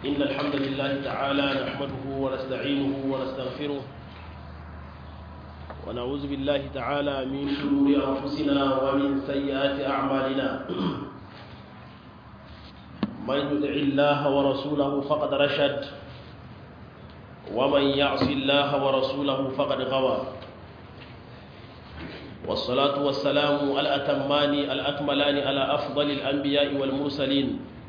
إن الحمد لله تعالى نحمده ونستعينه ونستغفره ونعوذ بالله تعالى من شرور أنفسنا ومن سيئات أعمالنا من يطع الله ورسوله فقد رشد ومن يعص الله ورسوله فقد غوى والصلاة والسلام الأتمان الأكملان على أفضل الأنبياء والمرسلين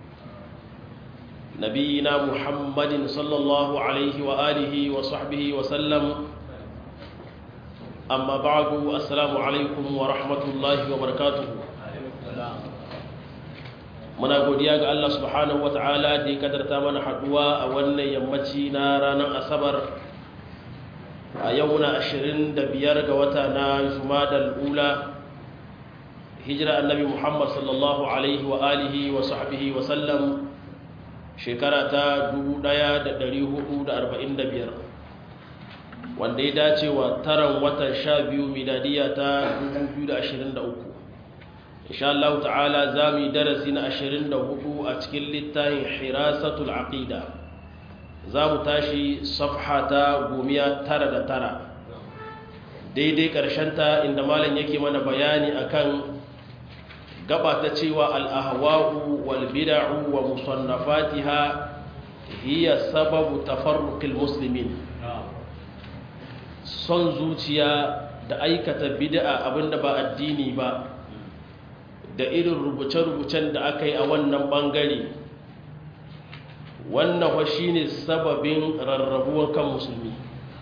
نبينا محمد صلى الله عليه وآله وصحبه وسلم أما بعد السلام عليكم ورحمة الله وبركاته muna godiya ga Allah subhanahu ta'ala da ya kadarta mana haduwa a wannan yammaci na ranar asabar a yau na 25 ga wata na jumadal ula hijira annabi muhammad sallallahu alaihi wa alihi wa sahbihi wa sallam shekara ta 1445 wanda ya dace wa taran watan 12 miladiya ta 2023 insha Allah ta'ala za mu yi darasi na 24 a cikin littafin hirasatul aqida za mu tashi safha ta gomiya tara da tara daidai ta inda malam yake mana bayani akan gaba ta cewa al'ahwa'u wal bid'u wa musannafatiha hiya sababu tafarruqil muslimin son zuciya da aikata bid'a abinda ba addini ba da irin rubuce-rubucen da aka yi a wannan bangare wannan wa shi ne sababin rarrabuwar kan musulmi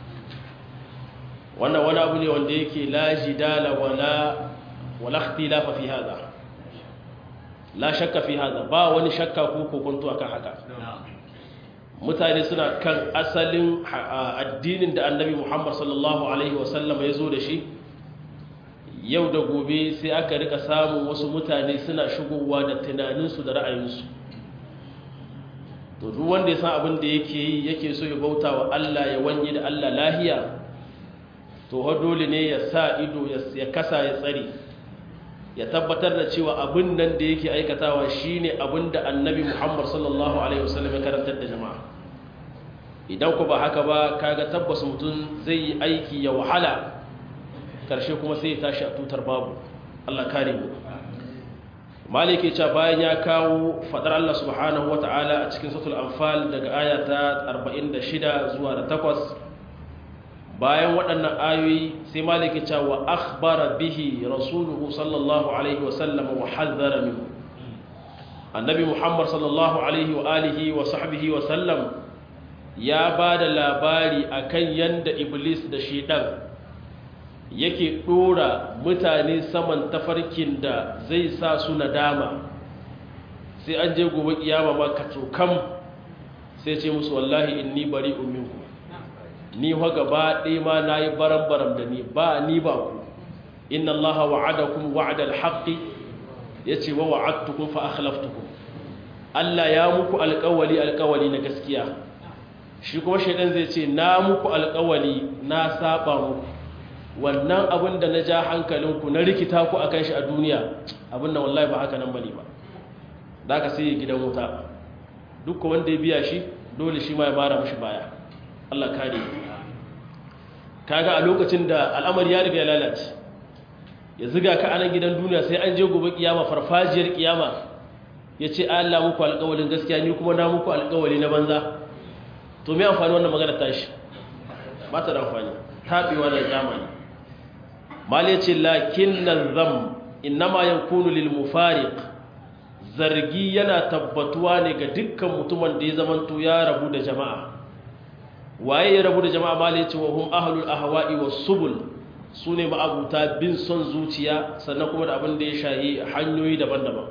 wannan wani abu ne wanda yake laji dala wala walakti lafa fi haza la shakka fi haza ba wani shakka ko kokonto akan haka mutane suna kan asalin addinin da annabi muhammad sallallahu alaihi wasallam ya zo da shi yau da gobe sai aka rika samun wasu mutane suna shigowa da tunaninsu da ra'ayinsu to duk wanda ya san abin da yake yi yake so ya bauta wa Allah ya wanye da Allah lahiya to ha dole ne ya sa ido ya kasa ya tsare ya tabbatar da cewa abin nan da yake aikatawa shine abin da annabi Muhammad sallallahu alaihi wasallam ya karantar da jama'a idan ku ba haka ba kaga tabbas mutum zai yi aiki ya wahala karshe kuma sai ya tashi a tutar babu Allah kare mu maliki ce bayan ya kawo fadar Allah subhanahu wata'ala a cikin suratul anfal daga aya ta 46 zuwa da 8 bayan waɗannan ayoyi sai maliki ce wa akhbara bihi rasuluhu sallallahu alaihi wa sallam wa hazzara minhu annabi muhammad sallallahu alaihi wa alihi wa sahbihi wa sallam ya ba da labari akan yanda iblis da shedan yake ɗora mutane saman tafarkin da zai sa su nadama sai an je gobe kiyama ma ka kam sai ce musu wallahi inni bari uminku ni wa gaba ɗaya ma na yi baram-baram da ni ba ni ba ku inna allaha wa'adakum wa'ada alhaqi ya ce wa wa'adtukum fa akhlaftukum Allah ya muku alƙawali alƙawali na gaskiya shi kuma shaidan zai ce na muku alƙawali na saba muku wannan abin da na ja hankalinku na rikita ku a kan shi a duniya abin da wallahi ba haka nan bane ba da aka sai gidan wuta duk wanda ya biya shi dole shi ma ya mara mashi baya Allah kare kaga a lokacin da al'amari ya riga ya lalace ya ziga ka anan gidan duniya sai an je gobe kiyama farfajiyar kiyama ya ce Allah muku alƙawalin gaskiya ni kuma na muku alƙawali na banza to me amfani wannan magana tashi ba ta da amfani taɓewa da zamani mali ce lakin nan zam innama yankunu lil mufariq zargi yana tabbatuwa ne ga dukkan mutumin da ya zamanto ya rabu da jama'a waye ya rabu da jama'a mali ce wa hum ahlul ahwa'i was subul sune ma'abuta bin son zuciya sannan kuma da abin da ya shahi hanyoyi daban-daban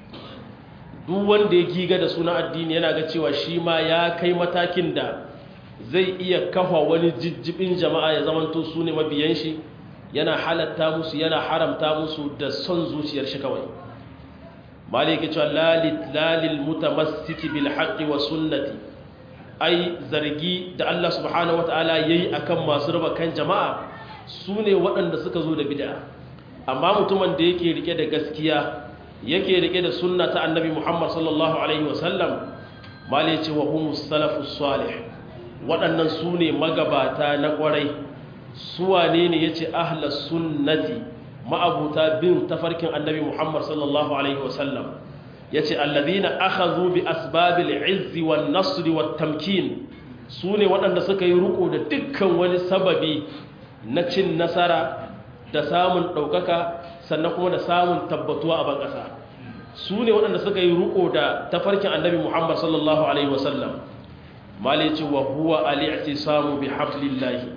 duk wanda ya giga da suna addini yana ga cewa shi ma ya kai matakin da zai iya kafa wani jijjibin jama'a ya zamanto su ne mabiyan shi yana halatta musu yana haramta musu da son zuciyar shi kawai maliki cewa lalil mutamassiki bil haqqi wa sunnati ai zargi da Allah subhanahu wataala yayi akan masu raba kan jama'a su ne waɗanda suka zo da bid'a amma mutumin da yake rike da gaskiya yake rike da sunna ta annabi Muhammad sallallahu alaihi wasallam mali ce wa humus salafus salih waɗannan su ne magabata na ƙwarai suwane ne ya ce ahlas sunnati ma'abuta bin tafarkin annabi muhammad sallallahu alaihi wasallam ya ce allazina aka zo bi asbabil izzi wa nasri wa tamkin su ne waɗanda suka yi ruku da dukkan wani sababi na cin nasara da samun ɗaukaka sannan kuma da samun tabbatuwa a ban ƙasa su ne waɗanda suka yi ruku da tafarkin annabi muhammad sallallahu alaihi wasallam malici wa huwa al'i'tisamu bi hablillahi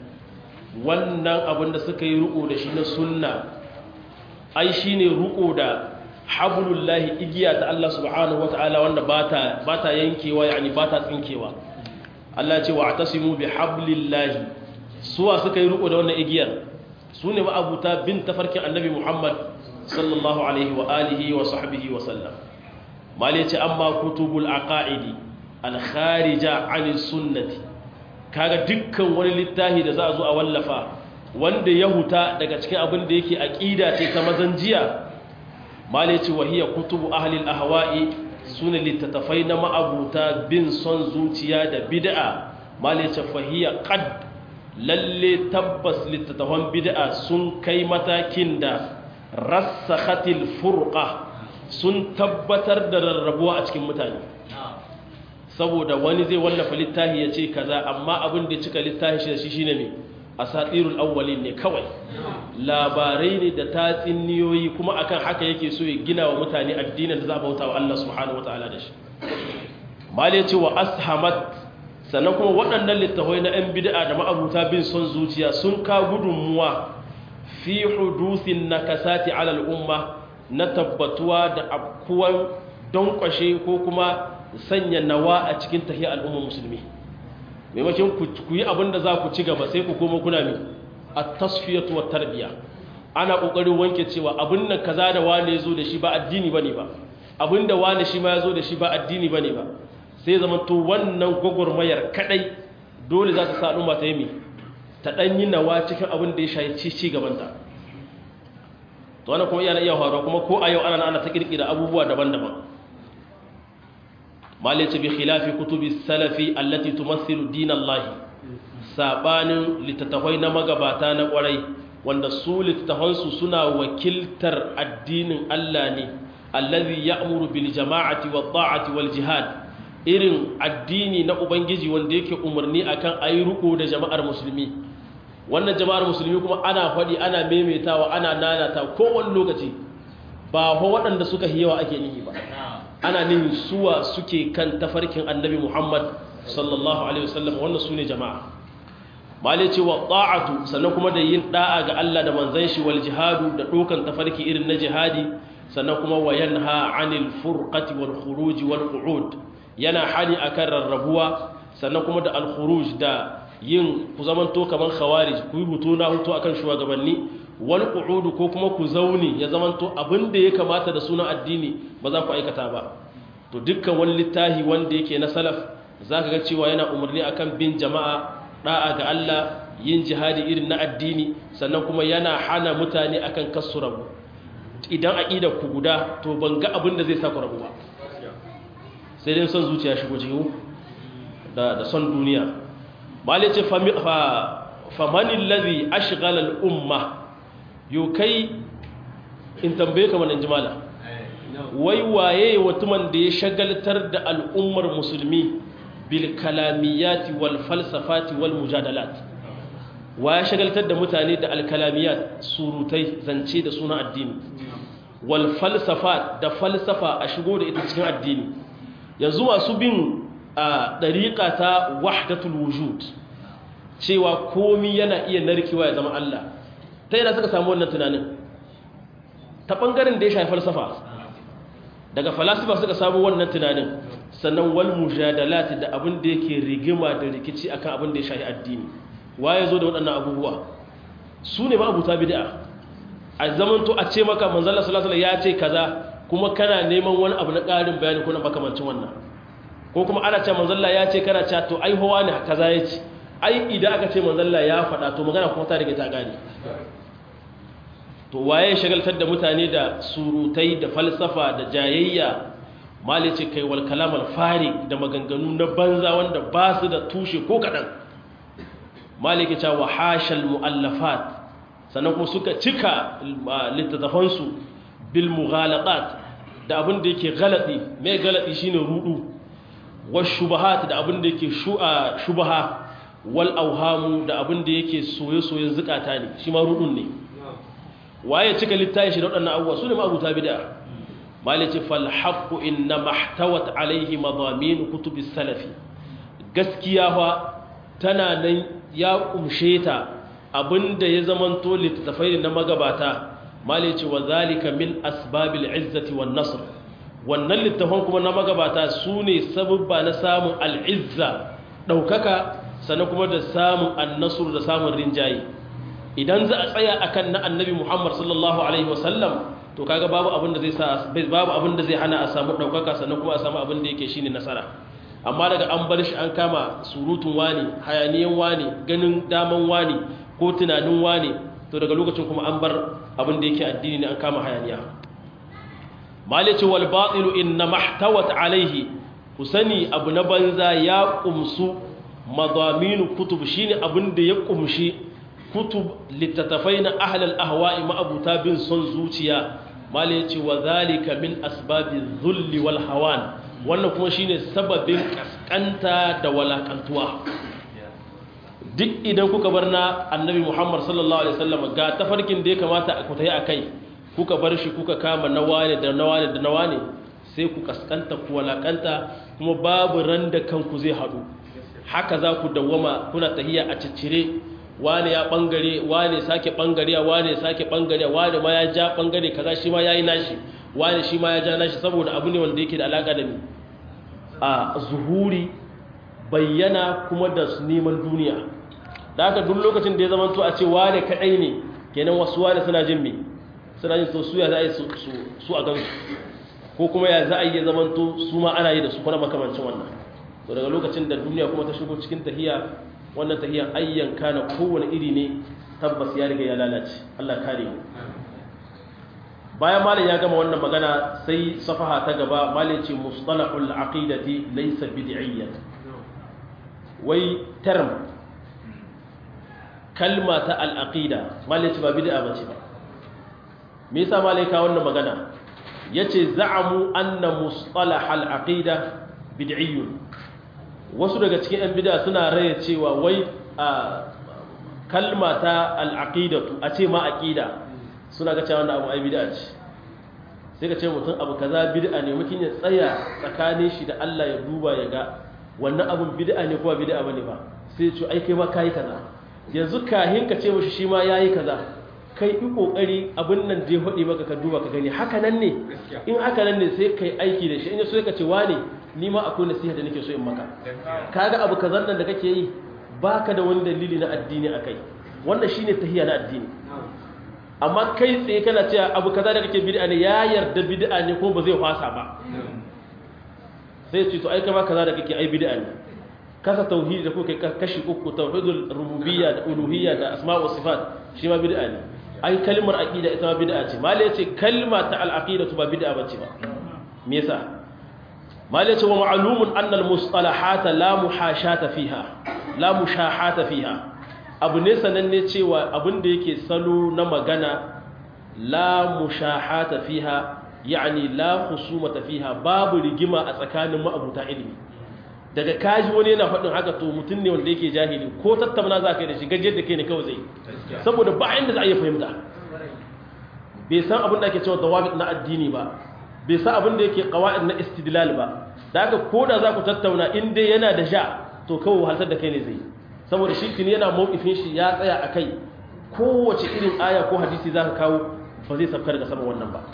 wannan abin da suka yi ruku da shi na sunna ai shine ruku da hablullahi igiya ta Allah subhanahu wataala wanda bata bata yankewa yani bata tsinkewa Allah ce wa atasimu bi hablillahi suwa suka yi ruku da wannan igiyar su ne ma'abuta bin tafarkin annabi Muhammad sallallahu alaihi wa alihi wa sahbihi wa sallam mali ce amma kutubul aqaidi al-kharija 'ani sunnati kaga dukkan wani littafi da za a zo a wallafa wanda ya huta daga cikin abin da yake aqida ce ta mazanjiya mali ce wa hiya kutubu ahli al-ahwa'i sune littattafai na ma'abuta bin son zuciya da bid'a mali ce fa hiya qad lalle tabbas littattafan bid'a sun kai matakin da rassakhatil furqa sun tabbatar da rarrabuwa a cikin mutane saboda wani zai wallafa littafi ya ce kaza amma abin da cika littafi shi shi shine me asatirul awwalin ne kawai labarai ne da tatsiniyoyi kuma akan haka yake so ya gina wa mutane addinin da za a bauta wa Allah subhanahu wataala da shi mal ya ce wa ashamat sannan kuma waɗannan littafai na 'yan bid'a da ma'abuta bin son zuciya sun ka gudunmuwa fi hudusin nakasati ala al'umma na tabbatuwa da afkuwan don kwashe ko kuma sanya nawa a cikin tahiyar al'ummar musulmi maimakon ku yi abin da za ku ci gaba sai ku koma kuna mi a tasfiyatu wa tarbiya ana kokarin wanke cewa abin nan kaza da wane zo da shi ba addini bane ba abin da wane shi ma ya zo da shi ba addini bane ba sai zama to wannan gwagwarmayar kadai dole za ta sa al'umma ta yi mi ta dan yi nawa cikin abin da ya shayi ci gabanta to wannan kuma yana iya faruwa kuma ko a yau ana ana ta kirkira abubuwa daban-daban malice bi khilafi kutubi salafi allati tumassilu dinallahi sabanin littattafai na magabata na kwarai wanda su littattafansu suna wakiltar addinin Allah ne allazi ya'muru bil jama'ati wat ta'ati wal jihad irin addini na ubangiji wanda yake umarni akan ayi ruko da jama'ar musulmi wannan jama'ar musulmi kuma ana faɗi ana maimaitawa ana nanata kowane lokaci ba ho waɗanda suka hiyawa ake nihi ba ana nihin suwa suke kan tafarkin annabi Muhammad sallallahu alaihi wasallam wannan sune jama'a mali ce wa ta'atu sannan kuma da yin da'a ga Allah da manzon shi wal jihadu da dokan tafarki irin na jihadi sannan kuma wa yanha 'anil furqati wal khuruj wal qu'ud yana hani akan rarrabuwa sannan kuma da al khuruj da yin ku zamanto kaman khawarij ku yi hutu na hutu akan shugabanni wal qu'ud ko kuma ku zauni ya zamanto abin da ya kamata da sunan addini ba za ku aikata ba to dukkan wani littahi wanda yake na salaf zaka ga cewa yana umarni akan bin jama'a da'a ga Allah yin jihadi irin na addini sannan kuma yana hana mutane akan kasu rabu idan aqidar ku guda to ban ga abin da zai sa ku rabu ba sai dai son zuciya shigo cikin da da son duniya malice fa fa man allazi ashghala al umma yukai in tambaye ka manan jimala wai waye watuman da ya shagaltar da al'ummar musulmi bil kalamiyati wal falsafati wal mujadalat wa ya shagaltar da mutane da alkalamiyat surutai zance da suna addini wal falsafat da falsafa a shigo da ita cikin addini yanzu masu bin a dariƙa ta wahdatul wujud cewa komi yana iya narkewa ya zama Allah ta yana suka samu wannan tunanin ta ɓangaren da ya shafi falsafa daga falasifa suka samu wannan tunanin sannan wal mujadalati da abin da yake rigima da rikici akan abin da ya shafi addini waye zo da waɗannan abubuwa su ne ma'abuta bid'a a zaman to a ce maka manzon sallallahu alaihi ya ce kaza kuma kana neman wani abu na ƙarin bayani ko na makamancin wannan ko kuma ana ce manzon ya ce kana cewa to ai hawa ne kaza ya ce ai idan aka ce manzon ya faɗa to magana kuma ta rige ta gane to waye shagaltar da mutane da surutai da falsafa da jayayya mali ce kai wal kalam al fari da maganganu na banza wanda ba su da tushe ko kadan mali ke cewa hashal muallafat sannan kuma suka cika littattafansu bil mughalaqat da abin da yake galati mai galati shine rudu wa shubahat da abin da yake shubaha wal auhamu da abin da yake soye-soyen zukata ne shi ma rudun ne waye cika littafi shi da waɗannan abubuwa su ne ma abuta bid'a malice fal haqqu inna mahtawat alaihi madamin kutubis salafi gaskiya fa tana nan ya kumshe ta abinda ya zamanto littattafai na magabata malice wa zalika min asbabil izzati wan nasr wannan littafan kuma na magabata su ne sababba na samun al'izza ɗaukaka sannan kuma da samun annasur da samun rinjaye idan za a tsaya akan na annabi muhammad sallallahu alaihi wasallam to kaga babu abin da zai sa babu abin da zai hana a samu ɗaukaka sannan kuma a samu abin da yake shine nasara amma daga an bar shi an kama surutun wani hayaniyan wani ganin daman wani ko tunanin wani to daga lokacin kuma an bar abin da yake addini ne an kama hayaniya malice wal batilu inna mahtawat alaihi ku sani abu na banza ya kumsu madaminu kutub shine abin da ya kumshi kutub littattafai na ahlal ahwa'i ma'abuta bin son zuciya malice wa zalika min asbabi dhulli wal hawan wannan kuma shine sababin kaskanta da walakantuwa duk idan kuka bar na annabi Muhammad sallallahu alaihi wasallam ga tafarkin da ya kamata a kutai akai kuka bar shi kuka kama na wane da na wane da na wane sai ku kaskanta ku walakanta kuma babu ran da kanku zai haɗu haka za ku dawwama kuna tahiya a ciccire wane ya bangare wane sake bangare wane sake bangare wane ma ya ja bangare kaza shi ma yayi nashi wane shi ma ya ja nashi saboda abu ne wanda yake da alaka da ni a zuhuri bayyana kuma da neman duniya da haka duk lokacin da ya zama to a ce wane kadai ne kenan wasu wane suna jin me suna yin to su ya za a yi su a gansu ko kuma ya za a yi zaman to su ma ana yi da su kuna makamancin wannan to daga lokacin da duniya kuma ta shigo cikin tahiya wannan tahiyan ayyan kana kowane iri ne tabbas ya riga ya lalace Allah kare mu bayan malam ya gama wannan magana sai safaha ta gaba malam ce mustalahul aqidati laysa bid'iyyan wai term kalma ta al-aqida malam ce ba bid'a bace ba me yasa malam ka wannan magana yace za'amu anna mustalah al-aqida bid'iyyun wasu daga cikin yan bid'a suna raye cewa wai a kalma ta al-aqidatu a ce ma aqida suna ga cewa wannan abu ai bid'a ce sai ka ce mutum abu kaza bid'a ne mutum ya tsaya tsakanin shi da Allah ya duba ya ga wannan abun bid'a ne ko ba bid'a bane ba sai ya ce ai kai ma kai kaza yanzu kahin ka ce mishi shi ma yayi kaza kai yi kokari abin nan da ya faɗi maka ka duba ka gani haka nan ne in haka nan ne sai kai aiki da shi in so ka ce wane ni ma akwai nasiha da nake so in maka kaga abu kazan nan da kake yi baka da wani dalili na addini akai wannan shine tahiya na addini amma kai tsaye kana cewa abu kaza da kake bid'a ne ya yarda bid'a ne ko ba zai fasa ba sai ce to ai kama kaza da kake ai bid'a ne kasa tauhidi da kuke kashi uku tauhidul rububiyya da uluhiyya da asma wa sifat shi ma bid'a ne ai kalmar aqida ita ma bid'a ce mallai yace kalma ta al aqidatu ba bid'a bace ba me yasa mallai yace wa ma'lumun anna al mustalahat la muhashata fiha la mushahata fiha abu ne sananne cewa abin da yake salo na magana la mushahata fiha yani la husumata fiha babu rigima a tsakanin ma'abuta ilimi daga kaji wani yana faɗin haka to mutum ne wanda yake jahili ko tattauna za ka yi da shi gajiyar da kai ne kawai zai saboda ba inda za a yi fahimta bai san abin da ake cewa dawabit na addini ba bai san abin da yake qawaid na istidlal ba da haka ko da za ku tattauna in dai yana da sha to kawai wahaltar da kai ne zai saboda shi tuni yana mawqifin shi ya tsaya akai kowace irin aya ko hadisi za ka kawo ba zai safkar daga saman wannan ba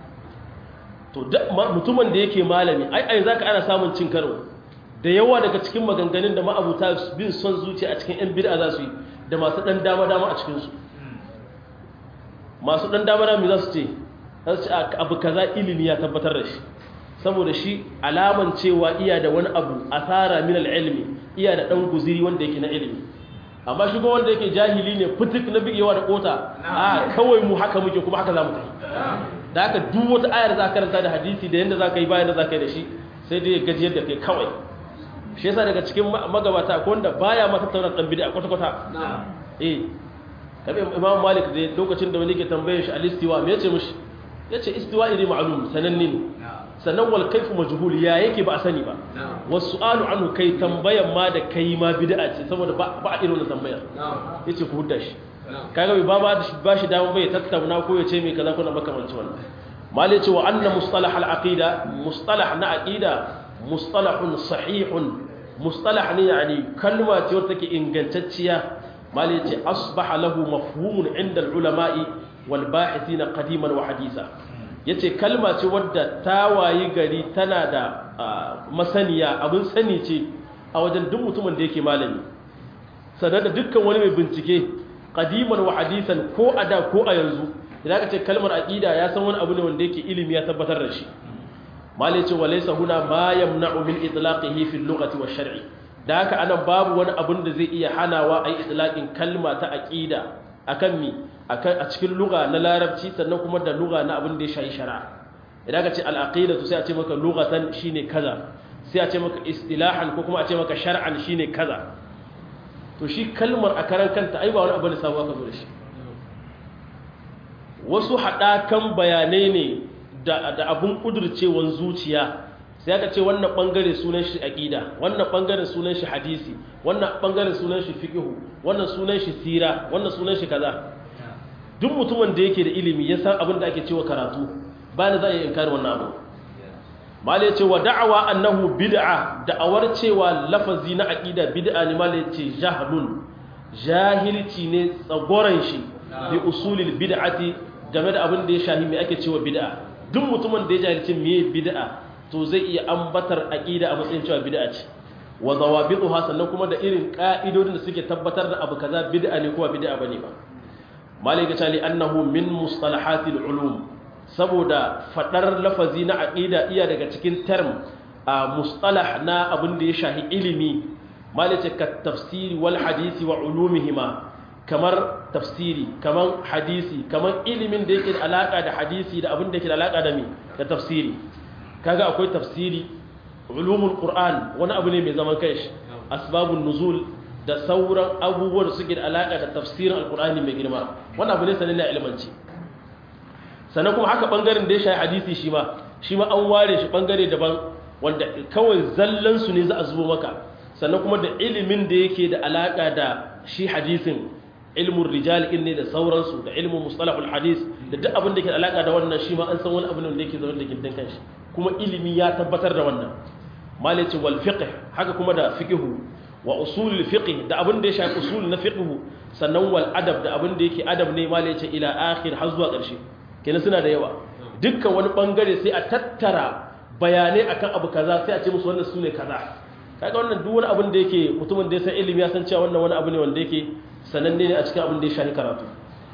to mutumin da yake malami ai ai zaka ana samun cin karo da yawa daga cikin maganganun da ma'abuta bin son zuciya a cikin 'yan bid'a za su yi da masu ɗan dama-dama a cikinsu masu ɗan dama-dama za su ce za su ce abu kaza ilimi ya tabbatar da shi saboda shi alaman cewa iya da wani abu a tsara min ilimi iya da ɗan guziri wanda yake na ilimi amma shi wanda yake jahili ne fitik na bigewa da kota a kawai mu haka muke kuma haka za mu tafi da haka duk wata ayar za ka karanta da hadisi da yanda za ka yi bayan da za ka yi da shi sai dai ya gajiyar da kai kawai shi yasa daga cikin magabata ko wanda baya ma tattauna dan bid'a kwata kwata eh kabe imam malik da lokacin da wani ke tambaye shi al-istiwa me yace mishi yace istiwa iri ma'lum sananne ne sannan wal kayfu majhul ya yake ba a sani ba wasu su'alu anhu kai tambayan ma da kai ma bid'a ce saboda ba a irin wannan tambayar yace ku hudda shi kaga bai ba ba shi dama bai tattauna ko ya ce me kaza kuna makamancin wannan malai ce wa anna mustalah al-aqida mustalah na aqida mustalahun sahihun mustalah ne yani kalma ce wacce take ingantacciya malai ce asbaha lahu mafhumun inda ulama'i wal bahithina qadiman wa hadisa yace kalma ce wadda ta wayi gari tana da masaniya abin sani ce a wajen duk mutumin da yake malami sanar da dukkan wani mai bincike qadiman wa hadisan ko a da ko a yanzu idan ka ce kalmar aqida ya san wani abu ne wanda yake ilimi ya tabbatar da shi malai ce walaysa huna ma yamna'u min itlaqihi fi al-lughati wa shar'i da haka anan babu wani abun da zai iya hanawa ai itlaqin kalma ta aqida akan mi akan a cikin lugha na larabci sannan kuma da lugha na abin da ya shayi shari'a idan ka ce al-aqidatu sai a ce maka lughatan shine kaza sai a ce maka istilahan ko kuma a ce maka shar'an shine kaza to shi kalmar a karan kanta ai ba wani abu ne sabuwa ka zo da shi wasu haɗakan bayanai ne da abun ƙudurcewan zuciya sai aka ce wannan ɓangare sunan shi aƙida wannan ɓangaren sunan shi hadisi wannan ɓangaren sunan shi fiƙihu wannan sunan shi sira wannan sunan shi kaza duk mutumin da yake da ilimi ya san abin da ake cewa karatu ba da za a yi inkari wannan abu malai ce wa da'awa annahu bid'a da'awar cewa lafazi na aqida bid'a ne malai ce jahlun jahilci ne tsagoran shi bi usulil bid'ati game da abin da ya shahi me ake cewa bid'a duk mutumin da ya jahilci me bid'a to zai iya ambatar aqida a matsayin cewa bid'a ce wa zawabituha sannan kuma da irin ka'idodin da suke tabbatar da abu kaza bid'a ne kuma bid'a bane ba malai ga tali annahu min mustalahatil ulum saboda fadar lafazi na aqida iya daga cikin term a mustalah na abin da ya shahi ilimi malice ka tafsiri wal hadisi wa ulumihima kamar tafsiri kamar hadisi kamar ilimin da yake da alaka da hadisi da abin da yake da alaka da mi da tafsiri kaga akwai tafsiri ulumul qur'an wani abu ne mai zaman kai asbabun nuzul da sauran abubuwan da suke da alaka da tafsirin alqur'ani mai girma wannan abu ne sanin na ilmanci sannan kuma haka bangaren da ya shayi hadisi shi ma shi ma an ware shi bangare daban wanda kawai zallan su ne za a zubo maka sannan kuma da ilimin da yake da alaka da shi hadisin ilmun rijal ne da sauransu da ilmun mustalahul hadis da duk abin da ke da alaka da wannan shi ma an san wani abin da yake zaune da gindin kanshi kuma ilimi ya tabbatar da wannan malice wal fiqh haka kuma da fiqhu wa usulul fiqh da abin da ya shafi usul na fiqhu sannan wal adab da abin da yake adab ne malice ila akhir har zuwa ƙarshe kenan suna da yawa dukkan wani bangare sai a tattara bayanai akan abu kaza sai a ce musu wannan sune kaza kaga wannan duk wani abin da yake mutumin da ya san ilimi ya san cewa wannan wani abu ne wanda yake sananne ne a cikin abin da ya shafi karatu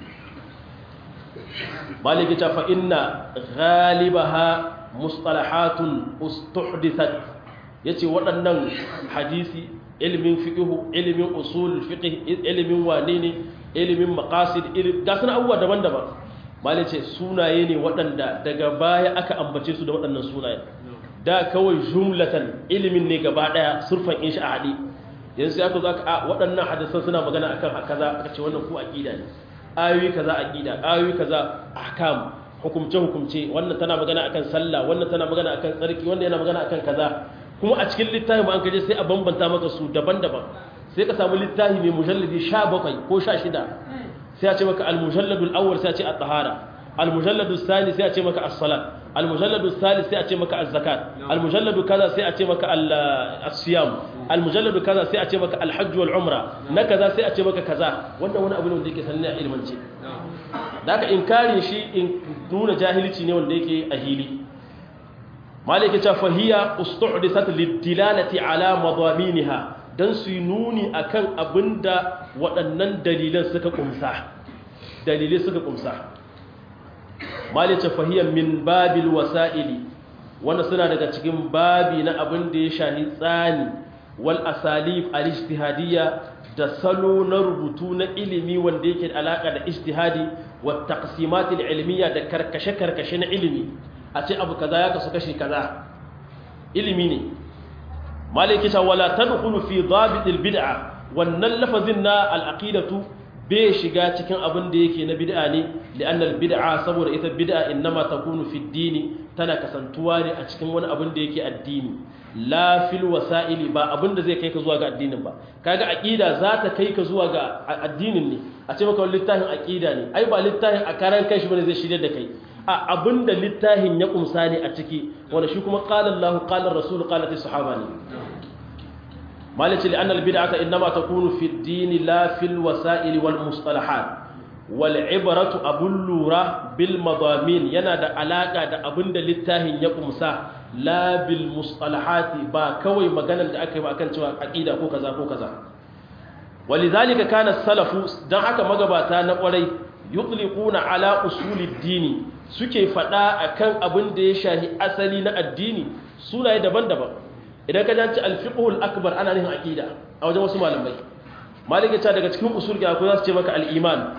maliki ta fa inna ghalibaha mustalahatun ustuhdithat yace waɗannan hadisi ilimin fiqhu ilimin usul fiqh ilimin wane ne ilimin maqasid ga sunan abubuwa daban-daban malai ce sunaye ne waɗanda daga baya aka ambace su da waɗannan sunaye da kawai jumlatan ilimin ne gaba ɗaya surfan in shi a haɗe yanzu sai aka zo aka a waɗannan hadisan suna magana akan kaza aka ce wannan ko aqida ne ayoyi kaza aqida ayoyi kaza ahkam hukumce hukumce wannan tana magana akan sallah wannan tana magana akan tsarki wannan yana magana akan kaza kuma a cikin littafin ba an kaje sai a bambanta maka su daban-daban sai ka samu littafi mai mujalladi 17 ko 16 sai a ce maka al-mujalladul awwal sai a ce at-tahara al-mujalladus thani sai a ce maka as-salat al-mujalladus thalith sai a ce maka az-zakat al-mujalladu kaza sai a ce maka as-siyam al-mujalladu kaza sai a ce maka al-hajj wal umra na kaza sai a ce maka kaza wannan wani abu ne wanda yake sanin a ilmance da haka inkari shi in nuna jahilci ne wanda yake a hili malike ta fahiya ustuhdisat lidilalati ala madaminha dan su nuni akan abinda waɗannan dalilan suka kumsa dalilai suka kumsa malike fahiya min babil wasaili wanda suna daga cikin babi na abin da ya shahi tsani wal asalib al-ijtihadiyya da salo na rubutu na ilimi wanda yake da alaka da ijtihadi wa taqsimat ilmiya da karkashe karkashe na ilimi a ce abu kaza ya kasu kashi kaza ilimi ne maliki ta wala tadkhulu fi dabit albid'a wannan lafazin na al-aqidatu bai shiga cikin abin da yake na bid'a ne li'anna al-bid'a saboda ita bid'a innama takunu fi dini tana kasantuwa ne a cikin wani abin da yake addini la fil wasa'ili ba abin da zai kai ka zuwa ga addinin ba kaga aqida za ta kai ka zuwa ga addinin ne a ce maka littafin aqida ne ai ba littafin a karan kai shi bane zai shirye da kai a abin da littafin ya kumsa ne a ciki wanda shi kuma qala Allah qala Rasul qalat as-sahaba ne مالك لأن البدعة إنما تكون في الدين لا في الوسائل والمصطلحات والعبرة أبو اللورة بالمضامين ينادى علاقة دا أبن دا للتاهن يقمسا لا بالمصطلحات با كوي مغانا دا أكي وأكن توا عقيدة كو كذا كو كذا ولذلك كان السلف دا حكا مغباتا نقولي يطلقون على أصول الدين suke faɗa akan abin da ya shahi asali na addini sunaye daban-daban idan ka janci alfiqhul akbar ana nihin aqida a wajen wasu malamai malike ta daga cikin usul ga ko za su ce maka al-iman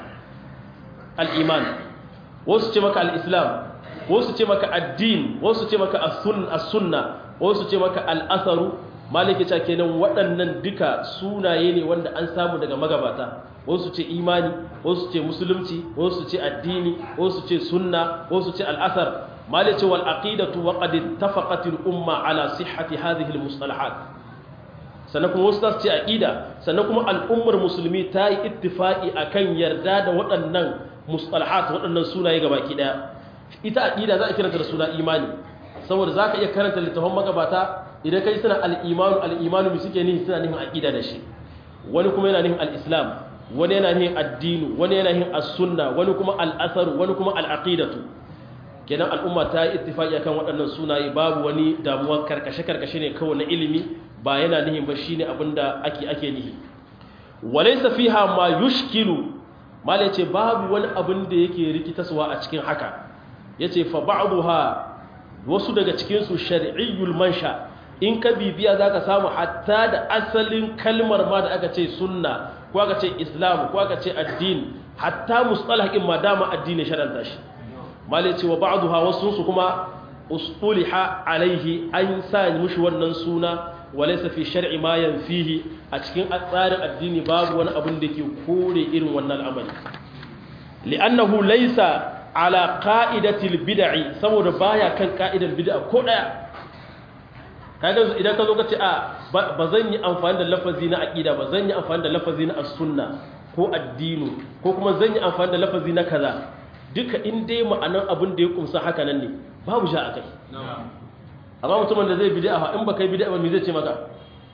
al-iman wasu ce maka al-islam wasu ce maka ad-din wasu ce maka as-sunna wasu ce maka al-atharu malike ta kenan waɗannan duka sunaye ne wanda an samu daga magabata wasu ce imani wasu ce musulunci wasu ce addini wasu ce sunna wasu ce al-athar مالك والعقيدة وقد اتفقت الأمة على صحة هذه المصطلحات سنكون وسط عقيدة سنكون الأمة المسلمة تاي اتفاقي أكن يرداد وأنن مصطلحات وأنن سنة يغبا كده ita aqida za a kiranta da suna imani saboda zaka iya karanta littafin magabata idan kai suna al-imanu al-imanu bi suke nihi suna nihin aqida da shi wani kuma yana nihin al-islam wani yana nihin addinu wani yana nihin as-sunna wani kuma al-athar wani kuma al-aqidatu kenan al'umma ta yi ittifaki akan waɗannan sunaye babu wani damuwa karkashe-karkashe ne kawai na ilimi ba yana nihin ba shine abinda ake ake nihi walaysa fiha ma yushkilu mala yace babu wani abin da yake rikitaswa a cikin haka yace fa ba'daha wasu daga cikin su shar'iyyul mansha in ka bibiya zaka samu hatta da asalin kalmar ma da aka ce sunna ko aka ce islam ko aka ce addini hatta mustalahin ma dama addini sharanta shi malai ce wa ba'duha wasu su kuma ustuliha alaihi an sa mushi wannan suna walaysa fi shar'i ma yanfihi a cikin tsarin addini babu wani abin da ke kore irin wannan al'amari li'annahu laysa ala qa'idatil bid'i saboda baya kan ka'idar bid'a ko daya kaga idan ka zo ka ce a ba zan yi amfani da lafazi na aqida ba zan yi amfani da lafazi na as-sunna ko addini ko kuma zan yi amfani da lafazi na kaza duka in dai ma'anar abin da ya kumsa haka nan ne babu sha a kai amma mutumin da zai bid'a in baka yi bid'a ba me zai ce maka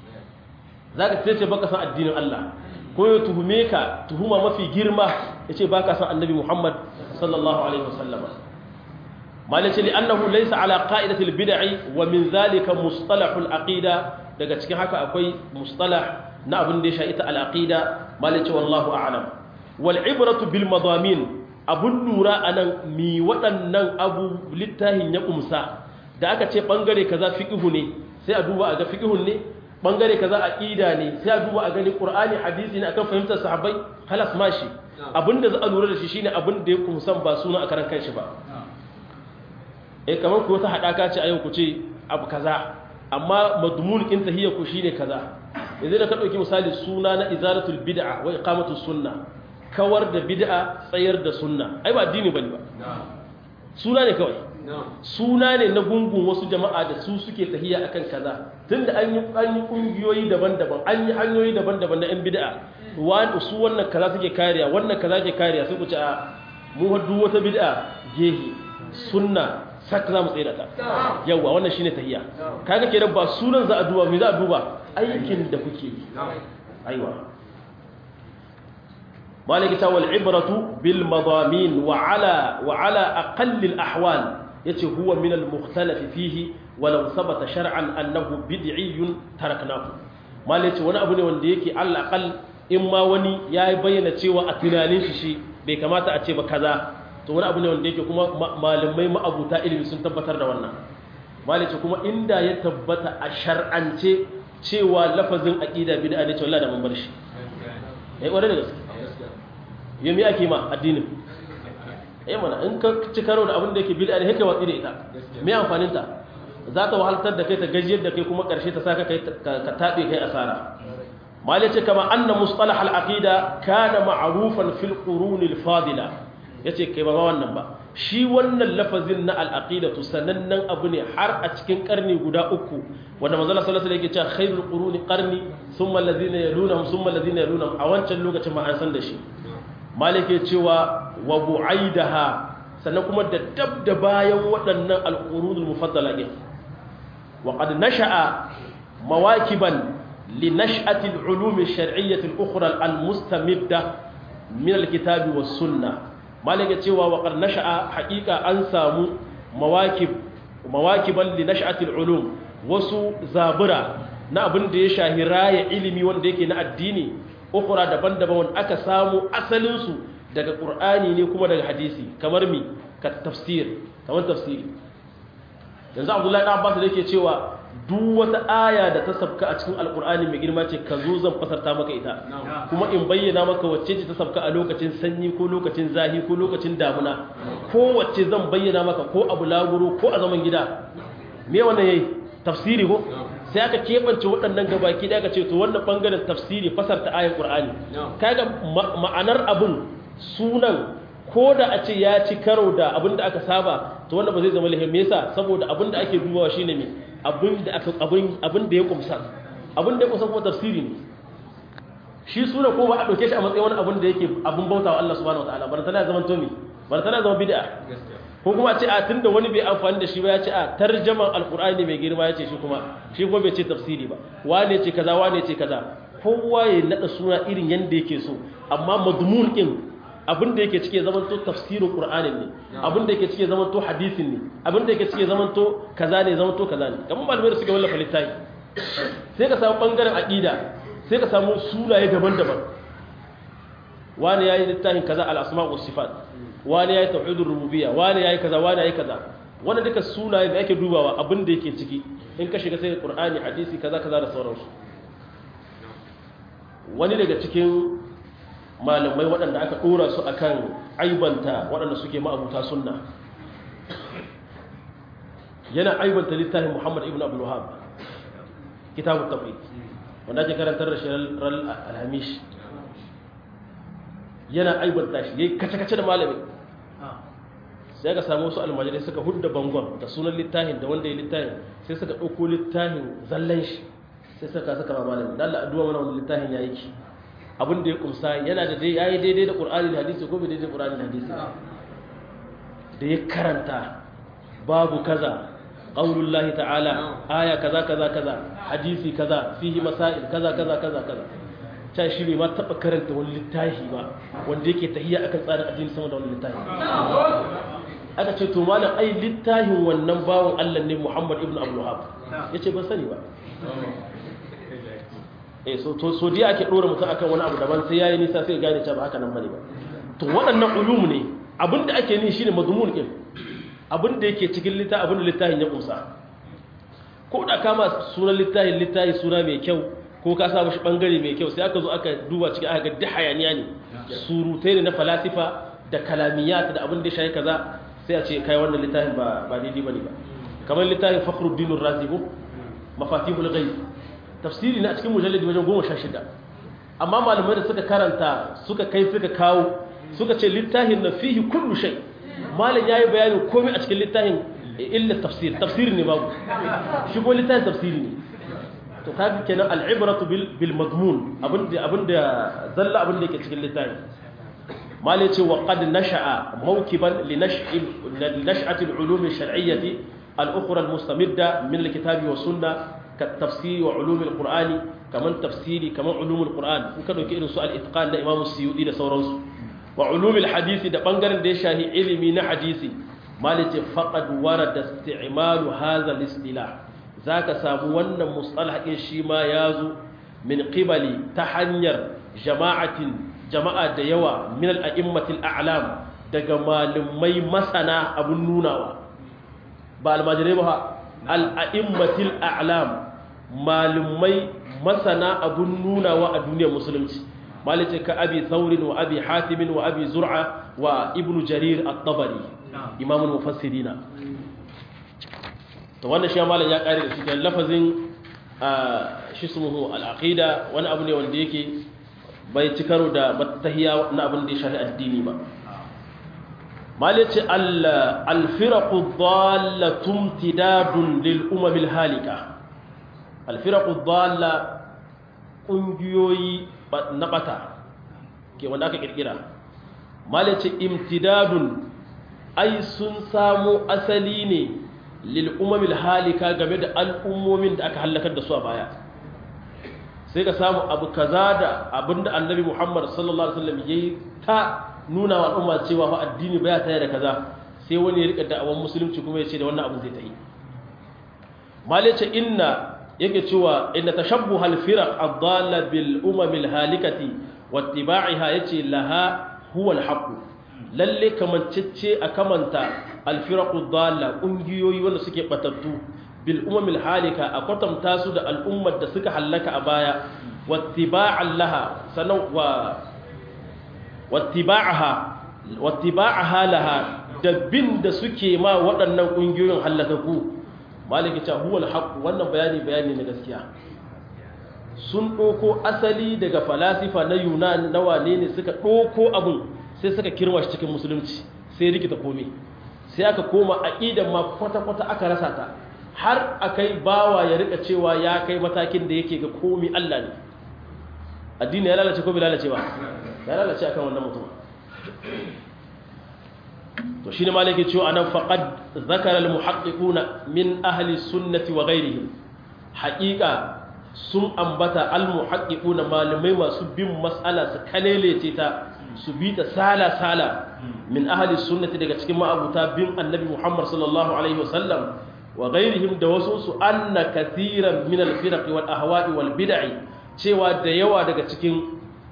zaka ce ce baka san addinin Allah ko ya tuhume ka tuhuma mafi girma yace baka san annabi Muhammad sallallahu alaihi wasallam malace li annahu laysa ala qa'idati al-bid'i wa min zalika mustalahul aqida daga cikin haka akwai mustalah na abin da ya sha ita al-aqida malace wallahu a'lam wal ibratu bil madamin abun lura a nan mi waɗannan abu littafin ya ƙumsa da aka ce ɓangare kaza fiƙihu ne sai a duba a ga fiƙihun ne ɓangare kaza aƙida ne sai a duba a gani ƙur'ani hadisi ne akan fahimtar sahabbai halas mashi abinda za a lura da shi shine abin da ya ƙumsan ba suna a karan kanshi ba eh kamar ku wata haɗaka ce a yau ku ce abu kaza amma madmun kin tahiyya ku shine kaza yanzu da ka ɗauki misali suna na izalatul bid'a wa iqamatus sunna kawar da bid'a tsayar da sunna ai ba addini bane ba suna ne kawai suna ne na gungun wasu jama'a da su suke tahiya akan kaza tunda an yi an yi kungiyoyi daban-daban an yi hanyoyi daban-daban na yan bid'a wani su wannan kaza suke kariya wannan kaza ke kariya sai ku ce a mu haddu wata bid'a gehi sunna sak za mu tsira ta yawa wannan shine tahiya kaga kenan ba sunan za a duba me za a duba aikin da kuke yi aiwa مالك تاول العبرة بالمضامين وعلى وعلى أقل الأحوال يتي هو من المختلف فيه ولو ثبت شرعا أنه بدعي تركناه مالك وانا أبني وانديكي على الأقل إما وني يا بينا تيوى أتنانين شي بكما تأتي بكذا to wani abu ne wanda yake kuma malamai ma'abuta ilimi sun tabbatar da wannan malice kuma inda ya tabbata a shar'ance cewa lafazin aqida bid'a ne to Allah da mun bar shi eh kware da gaske yami ake ma addinin eh mana in ka ci karo da abin da yake bid'a ne haka watsi da ita me amfanin ta za ta wahaltar da kai ta gajiyar da kai kuma karshe ta saka kai ka tabe kai asara malai ce kama anna mustalah al-aqida kana ma'rufan fil qurun al-fadila yace kai ba wannan ba shi wannan lafazin na al-aqida to sanannen abu ne har a cikin karni guda uku wanda manzo Allah sallallahu alaihi wasallam yake cewa khairul quruni qarni thumma alladhina yalunhum thumma alladhina yalunhum a wancan lokacin ma an san da shi malik ya cewa wa bu'aidaha sannan kuma da dab da bayan waɗannan al-qurunul mufaddala din wa qad nasha'a mawakiban لنشأة العلوم الشرعية الأخرى المستمدة من الكتاب والسنة ما لك تيوى وقد نشأ حقيقة أنسى مواكب مواكبا لنشأة العلوم وسو زابرة na abin da ya shahi raya ilimi wanda yake na addini ukura daban-daban wanda aka samu asalinsu daga ƙur'ani ne kuma daga hadisi kamar mi ka tafsir kamar tafsiri yanzu abdullahi ɗan abbas da yake cewa duk wata aya da ta sabka a cikin alkur'ani mai girma ce ka zo zan fasarta maka ita kuma in bayyana maka wacce ce ta sabka a lokacin sanyi ko lokacin zahi ko lokacin damuna ko wacce zan bayyana maka ko abu laguro ko a zaman gida me wannan yayi tafsiri ko sai aka keɓance waɗannan gabaki da aka ce to wannan bangaren tafsiri fasarta ayan qur'ani kaga ma'anar abun sunan ko da a ce ya ci karo da abin da aka saba to wannan ba zai zama lahim yasa saboda abin da ake dubawa shine me abin da aka abin abin da ya kumsa abin da ya kumsa kuma tafsiri ne shi suna ko ba a dauke shi a matsayin wani abin da yake abin bautawa Allah subhanahu wataala bar tana zaman to me bar tana zama bid'a ko kuma a ce a tunda wani bai amfani da shi ba ya ce a tarjaman alqur'ani mai girma ya ce shi kuma shi kuma bai ce tafsiri ba wane ce kaza wane ce kaza kowa ya nada suna irin yanda yake so amma madmun din abin da yake cike zaman to tafsirin qur'anin ne abin da yake cike zaman to hadisin ne abin da yake cike zaman to kaza ne zaman to kaza ne kamar malamai da suke wallafa littafi sai ka samu bangaren aqida sai ka samu sunaye daban-daban wani yayi littafin kaza al-asma' was sifat wani yayi tauhidur rububiyya wani yayi kaza wani yayi kaza wannan duka sunaye da ake dubawa abin da yake ciki in ka shiga sai qur'ani hadisi kaza kaza da sauransu wani daga cikin malamai waɗanda aka ɗora su a kan aibanta waɗanda suke ma'abuta sunna yana aibanta littafin muhammad ibn abdullahab kitabun tafi wanda ake karantar da shi ran alhamish yana aibanta shi ya yi kace-kace da malami sai ka samu wasu almajirai suka hudda bangon da sunan littafin da wanda ya littafin sai suka ɗauko littafin zallan shi sai suka saka ma malami da Allah addu'a mana wani littafin ya yi ki abin da ya kumsa yana da dai yayi daidai da Qur'ani da hadisi ko bai daidai da Qur'ani da hadisi da ya karanta babu kaza qaulullahi ta'ala aya kaza kaza kaza hadisi kaza fihi masail kaza kaza kaza kaza ta shi bai ma taba karanta wani littafi ba wanda yake tahiyya akan tsarin addini sama da wani littafi aka ce to malam ai littafin wannan bawon Allah ne Muhammad ibn Abdul Wahhab yace ban sani ba eh so to so dai ake dora mutum akan wani abu daban sai yayi nisa sai gane cewa ba haka nan bane ba to waɗannan ulum ne abinda ake ni shine mazmun din abinda yake cikin littafin abinda littafin ya kusa ko da kama sunan littafin littafi suna mai kyau ko ka sa mashi bangare mai kyau sai aka zo aka duba cikin aka ga duk hayaniya ne surutai ne na falasifa da kalamiyat da abin da shayi kaza sai a ce kai wannan littafin ba ba daidai bane ba kamar littafin Fakhruddin Ar-Razi mafatihul ghaib tafsiri na cikin mujalladi wajen goma sha shida amma malamai da suka karanta suka kai suka kawo suka ce littafin na fihi kullu shay malam yayi bayanin komai a cikin littafin illa tafsir tafsiri ne babu shi ko littafin tafsiri ne to kaga kenan al'ibratu bil bil madmun abinda abinda zalla abinda yake cikin littafin malai ce wa qad nasha'a mawkiban li nash'i li nash'ati al-ulum al-shar'iyyah al-ukhra al-mustamidda min al-kitabi wa sunnah كالتفسير وعلوم القرآن كمان تفسيري كمان علوم القرآن وكانوا كإنه سؤال إتقان لإمام السيودي ده سورانس وعلوم الحديث ده بانغرن ده شاهي علمي نحديثي مالك فقد ورد استعمال هذا الاصطلاح ذاك سابوانا مصطلح إنشيما يازو من قبل تحنير جماعة جماعة ديوة من الأئمة الأعلام daga malumai masana abun nunawa ba almajirai ba al'a'immatil a'lam malumai masana abun nunawa a duniyar musulunci malice ka abi thawrin wa abi hatim wa abi zur'a wa ibnu jarir at-tabari imamul mufassirina to wannan shi malam ya kare da cikin lafazin shi sumuhu al-aqida wani abu ne wanda yake bai ci karo da matahiya na abin da ya shafi addini ba malice al-firaqu dhallatun tidadun lil umamil halika al-firaqu dhalla kungiyoyi na bata ke wanda aka kirkira malice imtidadun ai sun samu asali ne lil umamil halika game da al'ummomin da aka halakar da su a baya sai ka samu abu kaza da abinda annabi Muhammad sallallahu alaihi wasallam yayi ta nuna wa al'umma cewa fa addini baya tare da kaza sai wani ya rika da'awan musulunci kuma ya ce da wannan abin zai ta yi malice inna yake cewa inna tashabbuha al-firaq ad-dalla bil umam al-halikati wattiba'iha yace laha huwa al-haqq lalle kamancece a kamanta al-firaq ad-dalla kungiyoyi wanda suke batattu bil umam al-halika a kwatanta su da al'ummar da suka hallaka a baya wattiba'an laha sanan wa wattiba'aha wattiba'aha laha da bin da suke ma waɗannan kungiyoyin hallakaku maliki ta huwal haqq wannan bayani bayani na gaskiya sun ɗoko asali daga falasifa na yunan na wane ne suka ɗoko abin sai suka kirma shi cikin musulunci sai rikita komai sai aka koma aqidan ma kwata-kwata aka rasa ta har akai bawa ya rika cewa ya kai matakin da yake ga komai Allah ne addini ya lalace ko bai lalace ba ya lalace akan wannan mutum to shine malaki cewa anan faqad zakara almuhaqqiquna min ahli sunnati wa ghayrihim haqiqa sun ambata almuhaqqiquna malamai masu bin mas'ala su kalelece ta su bi ta sala sala min ahli sunnati daga cikin ma'abuta bin annabi Muhammad sallallahu alaihi wasallam wa ghayrihim da wasu su anna kathiran min alfiraq wal ahwa'i wal bid'i cewa da yawa daga cikin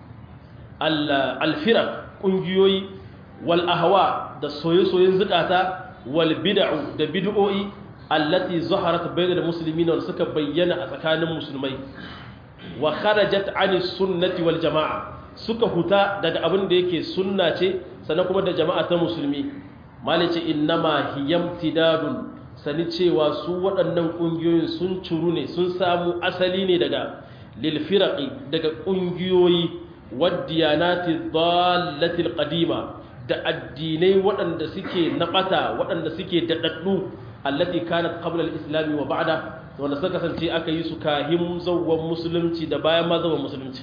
alfiraq kungiyoyi wal ahwa da soye-soyen zukata wal bid'u da bid'o'i allati zaharat bainal muslimin wal suka bayyana a tsakanin musulmai wa kharajat ani sunnati wal jama'a suka huta daga abin da yake sunna ce sannan kuma da jama'a ta musulmi malice innama hiyamtidadun sani cewa su waɗannan ƙungiyoyin sun curu ne sun samu asali ne daga lil firaqi daga ƙungiyoyi wadiyanati dhallatil qadima da addinai waɗanda suke naɓata waɗanda suke daɗaɗɗu allati kanat qabla al-islami wa ba'da wanda suka kasance aka yi su kahim zawwan musulunci da bayan ma zawwan musulunci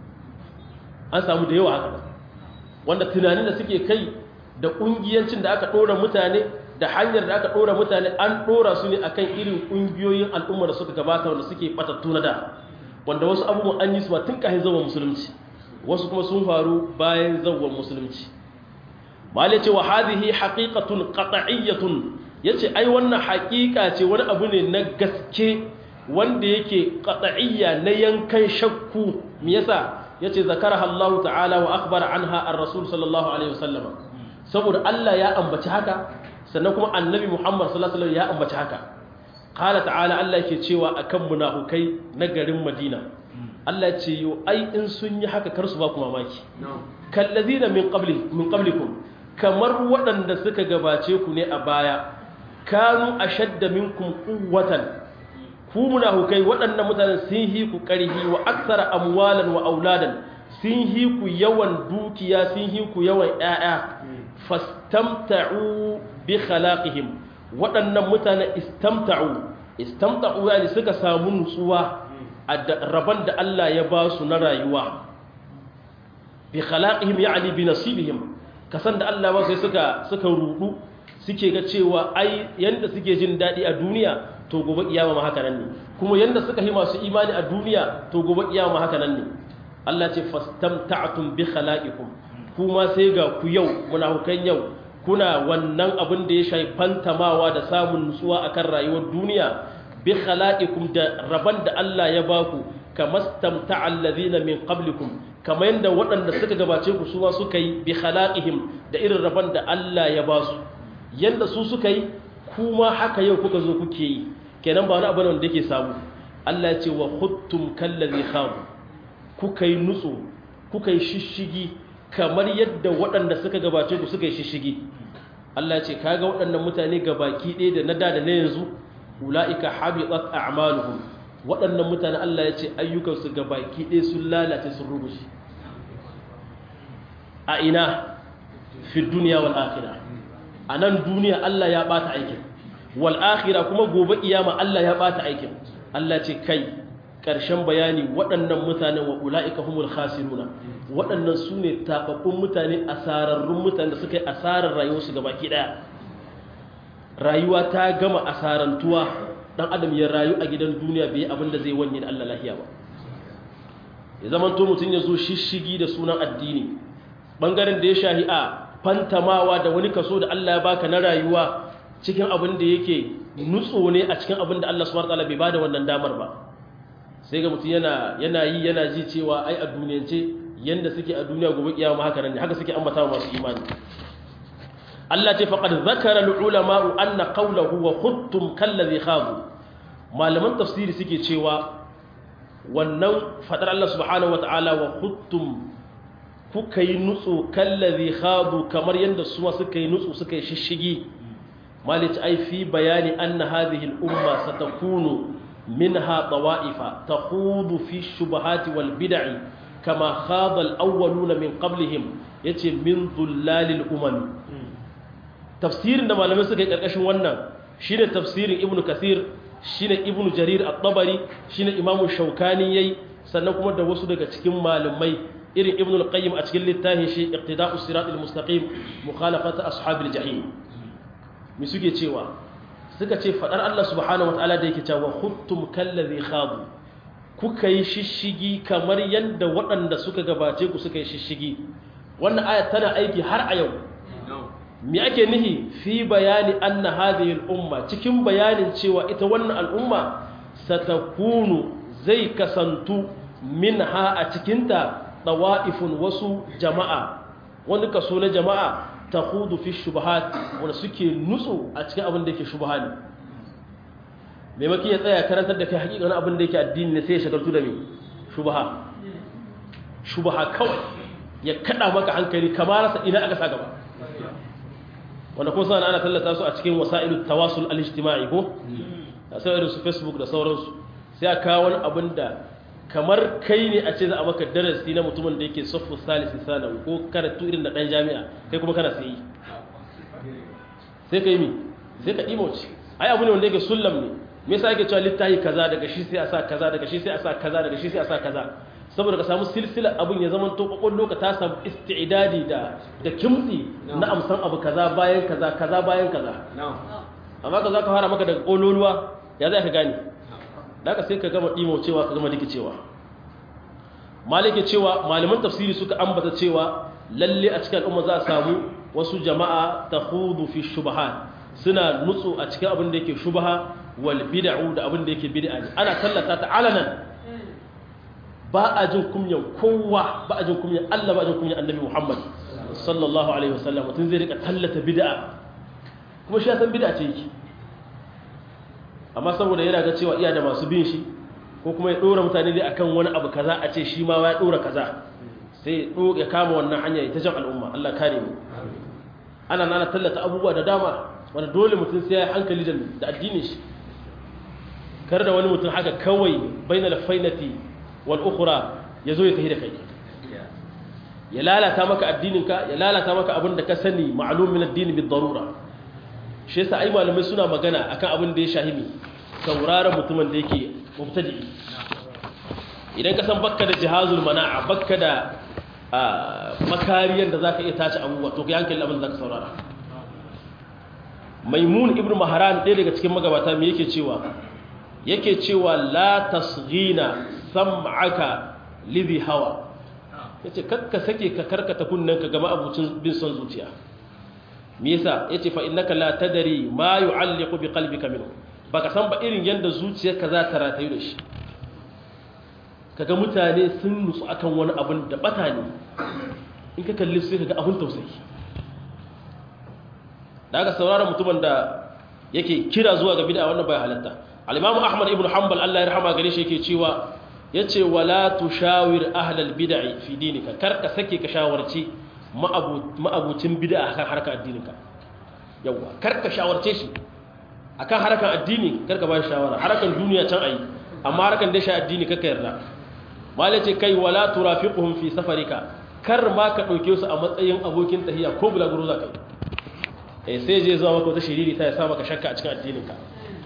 an samu da yawa haka wanda tunanin da suke kai da ƙungiyancin da aka ɗora mutane da hanyar da aka ɗora mutane an ɗora su ne akan irin ƙungiyoyin al'umma da suka gabata wanda suke batattu na da wanda wasu abubuwan an yi su ba tun kahin zawwan musulunci wasu kuma sun faru bayan zawwan musulunci malai ce wa hadhihi haqiqatun qat'iyyatun yace ai wannan haqiqa ce wani abu ne na gaske wanda yake qat'iyya na yankan shakku me yasa yace zakaraha Allah ta'ala wa akhbara anha ar-rasul sallallahu alaihi wasallam saboda Allah ya ambaci haka sannan kuma annabi Muhammad sallallahu alaihi wasallam ya ambaci haka qala ta'ala Allah yake cewa akan munafukai na garin Madina Allah ce yo ai in sun yi haka kar su ba ku mamaki kallazina min qabli min qablikum kamar waɗanda suka gabace ku ne a baya kanu ashadda minkum quwwatan ku munafukai waɗannan mutanen sun hi ku ƙarhi wa aksara amwalan wa auladan sun hi ku yawan dukiya sun hi ku yawan ƴaƴa fastamta'u bi khalaqihim waɗannan mutanen istamta'u istamta'u yani suka samu nutsuwa a rabon da Allah ya ba su na rayuwa bi khalaqihim ya'ni bi nasibihim kasan da Allah ba sai suka suka rudu suke ga cewa ai yanda suke jin dadi a duniya to gobe kiyama ma haka nan ne kuma yanda suka yi masu imani a duniya to gobe kiyama ma haka nan ne Allah ce fastamta'tum bi khalaqikum kuma sai ga ku yau munafukan yau kuna wannan abin da ya shafi fantamawa da samun nutsuwa akan rayuwar duniya bi khalaqikum da raban da Allah ya baku kamastamta'a allazina min qablikum kamar yadda waɗanda suka gabace ku su ma suka yi bi khalaqihim da irin raban da Allah ya ba su yanda su suka yi kuma haka yau kuka zo kuke yi kenan ba wani abu wanda yake samu Allah ya ce wa khuttum kallazi khab kuka yi nutsu kuka yi shishigi kamar yadda waɗanda suka gabace ku suka yi shishigi Allah ce kaga waɗannan mutane gabaki ɗaya da na da da na yanzu ula'ika habitat a'maluhum waɗannan mutane Allah ya ce ayyukansu gabaki ɗaya sun lalace sun rubuce a ina fi duniya wal akhirah a nan duniya Allah ya bata aikin wal akhirah kuma gobe kiyama Allah ya bata aikin Allah ce kai ƙarshen bayani waɗannan mutane wa ula'ika humul khasiruna waɗannan su ne taɓaɓɓun mutane asararrun mutane da suka yi asarar rayuwarsu ga baki ɗaya rayuwa ta gama asarantuwa ɗan adam ya rayu a gidan duniya bai abin da zai wanye da Allah lahiya ba ya zama to mutum ya zo shishigi da sunan addini ɓangaren da ya shahi a fantamawa da wani kaso da Allah ya baka na rayuwa cikin abin da yake nutso ne a cikin abin da Allah subhanahu wa ta'ala bai bada wannan damar ba sai ga mutum yana yana yi yana ji cewa ai a duniyance yanda suke a duniya gobe kiyama haka nan ne haka suke ambata masu imani Allah ce faqad zakara al-ulama anna qawluhu wa khuttum kallazi khabu malaman tafsiri suke cewa wannan fadar Allah subhanahu wataala wa khuttum kuka yi nutsu kallazi khabu kamar yanda su suka yi nutsu suka yi shishigi malici ai fi bayani anna hadhihi al-umma satakunu منها طوائف تخوض في الشبهات والبدع كما خاض الأولون من قبلهم يتي من ظلال الأمم تفسير عندما لم يسكت الأشن ونا شين تفسير ابن كثير شين ابن جرير الطبري شين إمام الشوكاني يي سنكم da wasu daga cikin malamai irin ibn al-qayyim a cikin littafin shi iqtida'us siratal mustaqim mukhalafat ashabil jahim mi suke cewa suka ce faɗar Allah subhanahu wata'ala da yake cewa huttum kallazi khadu kuka yi shishigi kamar yadda waɗanda suka gabace ku suka yi shishigi wannan aya tana aiki har a yau me ake nihi fi bayani anna hadhihi al-umma cikin bayanin cewa ita wannan al'umma satakunu zai kasantu minha a cikinta dawa'ifun wasu jama'a wani kaso na jama'a ta hudu fi shubahat wanda suke nutsu a cikin abin da yake shubaha ne maimaki ya tsaya karantar da kai hakika na abin da yake addini ne sai ya shagaltu da mai shubaha shubaha kawai ya kada maka hankali kamar rasa ina aka sa gaba wanda kun sana ana tallata su a cikin wasa'ilu tawasul al-ijtima'i ko da sai irin su facebook da sauransu sai a kawo wani abin da kamar kai ne a ce za a maka darasi na mutumin da yake soffu salisi sanawi ko karatu irin da ɗan jami'a kai kuma kana sai sai ka yi mi sai ka ɗimoci ai abu ne wanda yake sullam ne me yasa yake cewa littafi kaza daga shi sai a sa kaza daga shi sai a sa kaza daga shi sai a sa kaza saboda ka samu silsila abin ya zama to kwakwallo ka ta samu isti'dadi da da kimtsi na amsan abu kaza bayan kaza kaza bayan kaza amma ka za ka fara maka daga ƙololuwa ya za ka gane da sai ka gama ɗimo cewa ka gama diki cewa malike cewa malaman tafsiri suka ambata cewa lalle a cikin al'umma za a samu wasu jama'a ta hudu fi shubaha suna nutsu a cikin abin da yake shubaha wal bid'u da abin da yake bid'a ne ana tallata ta alanan ba a jin kunyan kowa ba a jin kunyan Allah ba a jin kunyan Annabi Muhammad sallallahu alaihi wasallam mutum zai rika tallata bid'a kuma shi ya san bid'a ce yake amma saboda yana ga cewa iya da masu bin shi ko kuma ya dora mutane dai akan wani abu kaza a ce shi ma ya dora kaza sai ya kama wannan hanya ya ta jan al'umma Allah kare mu ana nana tallata abubuwa da dama wanda dole mutum sai ya hankali da addinin shi kar da wani mutum haka kawai bainal fainati wal ukhra yazo ya tafi da kai ya lalata maka addininka ya lalata maka abin da ka sani ma'lum min ad-din bid darura shi yasa ai malamai suna magana akan abin da ya shahimi sauraron mutumin da yake mubtadi idan ka san bakka da jihazul mana'a bakka da makariyar da zaka iya tace abubuwa to kai hankali abin da zaka saurara maimun ibnu maharan ɗaya daga cikin magabata me yake cewa yake cewa la tasghina sam'aka lidhi hawa yace kakka sake ka karkata kunnanka ga abucin bin son zuciya me yasa yace fa innaka la tadri ma yu'alliqu bi qalbika minhu baka san ba irin yanda zuciyarka za ta ratayu da shi kaga mutane sun nutsu akan wani abin da bata ne in ka kalli sai kaga abin tausayi da aka saurara mutumin da yake kira zuwa ga bid'a wannan bai halatta al-imamu ahmad ibn hanbal Allah ya rahama gare shi yake cewa yace wala tushawir ahlal bid'i fi dinika karka sake ka shawarci ma'abucin bid'a akan harkar addininka yawa karka shawarce shi akan harkar addini karka ba shi shawara harkar duniya can ayi amma harkar da shi addini kaka yarda malai ce kai wala turafiquhum fi safarika kar ma ka dauke su a matsayin abokin tahiya ko bulaguro za ka yi eh sai je zuwa maka wata shiriri ta ya sa maka shakka a cikin addininka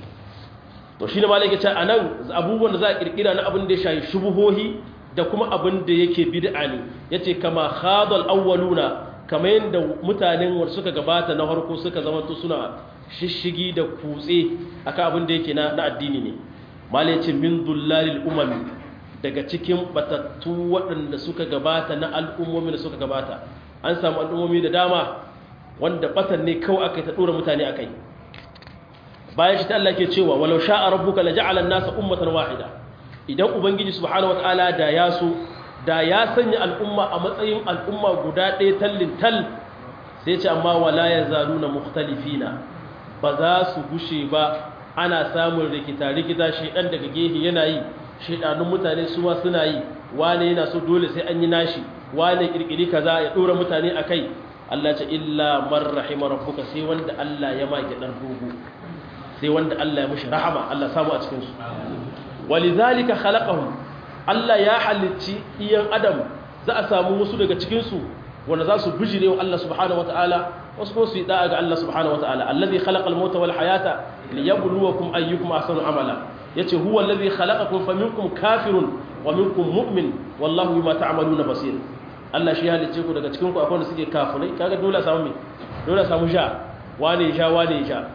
to shi ne malai ce a nan abubuwan da za a kirkira na abin da ya shayi shubuhohi da kuma abin da yake bid'a ne yace kama khadal awwaluna kamar yadda mutanen wanda suka gabata na harko suka zama to suna shishigi da kutse akan abin da yake na addini ne malai ce min dullalil umami daga cikin batattu waɗanda suka gabata na al'ummomi da suka gabata an samu al'ummomi da dama wanda batan ne kawai aka ta dora mutane akai bayan shi ta Allah ke cewa walau sha'a rabbuka la ja'ala an-nasa ummatan wahida idan ubangiji subhanahu wataala da ya so da ya sanya al'umma a matsayin al'umma guda ɗaya tallin tal sai ce amma wala yazaluna mukhtalifina ba za su gushe ba ana samun rikita rikita shedan daga gehe yana yi shedanun mutane su ma suna yi wane yana so dole sai an yi nashi wane kirkiri kaza ya dora mutane akai Allah ce illa man rahima rabbuka sai wanda Allah ya maki dan dogo sai wanda Allah ya mushi rahama Allah samu a cikin su walizalika khalaqahum Allah ya halicci iyan adam za a samu wasu daga cikin su wanda za su bijire wa Allah subhanahu wataala wasu ko su yi da'a ga Allah subhanahu wataala alladhi khalaqal mauta wal hayata liyabluwakum ayyukum ahsanu amala yace huwa alladhi khalaqakum faminkum kafirun wa minkum mu'min wallahu bima ta'maluna basir Allah shi halicce ku daga cikin ku akwai wanda suke kafirai kaga dole samu me dole samu sha wane sha wane sha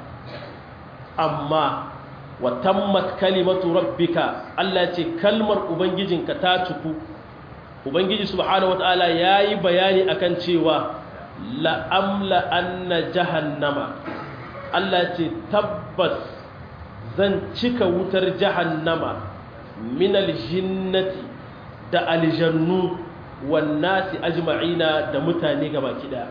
amma wa tammat kalimatu rabbika Allah ce kalmar ubangijinka ta ciku ubangiji subhanahu wataala yayi bayani akan cewa la amla anna jahannama Allah ce tabbas zan cika wutar jahannama min aljinnati da aljannu wan nasi ajma'ina da mutane gabaki daya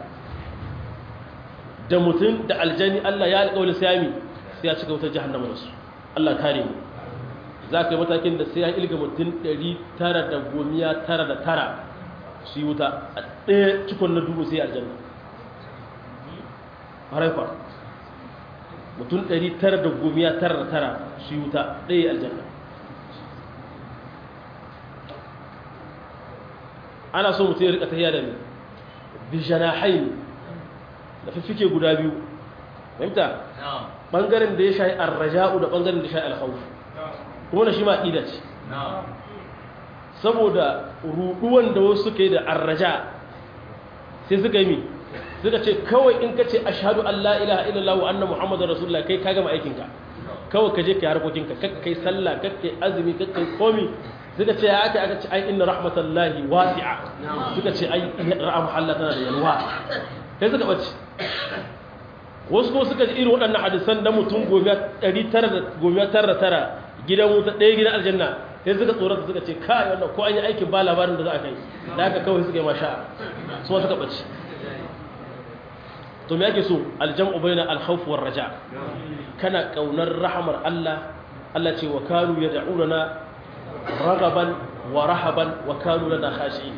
da mutum da aljani Allah ya alƙawli sami sai ya cika wutar jahannama da su Allah kare mu za ka yi matakin da sai ya ilga mutum 999 su yi wuta a ɗaya cikon na dubu sai aljanna haraifa mutum 999 su yi wuta ɗaya aljanna ana so mutum ya rika tafiya da ne bijanahain da fiffike guda biyu fahimta ɓangaren da ya shayi arraja'u da ɓangaren da ya shayi alkhawf kuma da shi ma ƙida ce saboda ruɗuwan da wasu suka yi da arraja sai suka yi mi suka ce kawai in ka ce ashadu an la ilaha illallah wa anna muhammadu rasulullah kai ka gama aikinka kawai ka je ka yi harkokinka kakkai sallah kakkai azumi kakkai komi suka ce ya aka aka ce ai inna rahmatallahi wasi'a suka ce ai rahama Allah tana da yalwa sai suka bace wasu ko suka ji irin waɗannan hadisan da mutum gomiya ɗari tara da gomiya tara tara gidan wuta ɗaya gidan aljanna sai suka tsorata suka ce kai wannan ko an yi aikin ba labarin da za a kai da haka kawai suka yi masha su suka bace to me ake so aljam'u bayna al-khawf war raja kana kaunar rahamar Allah Allah ce wa kanu yad'una ragaban wa rahaban wa kanu lana khashi'in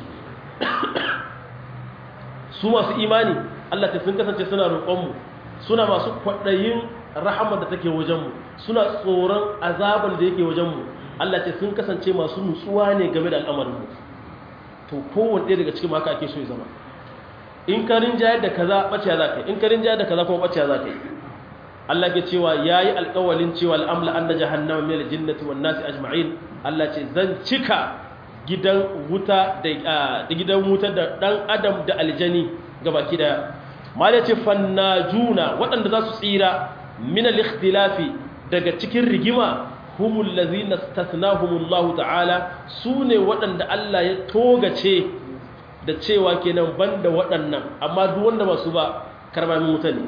su masu imani Allah ta sun kasance suna roƙon mu suna masu kwaɗayin rahamar da take wajen mu suna tsoron azaban da yake wajen mu Allah ce sun kasance masu nutsuwa ne game da al'amarin mu to kowanne ɗaya daga cikin haka ake so ya zama in ka rinjayar da kaza ɓaciya za ka yi in ka rinjayar da kaza kuma ɓaciya za ka yi Allah ke cewa ya yi alƙawalin cewa al'amla an da jahannama mai aljinnati wa nasi ajma'in Allah ce zan cika gidan wuta da gidan wuta da ɗan adam da aljani gabaki daya mala ce fannajuna waɗanda za su tsira min al-ikhtilafi daga cikin rigima humul ladzina stathnahumullahu ta'ala sune waɗanda Allah ya togace da cewa kenan banda waɗannan amma duk wanda ba su ba karbamin wuta ne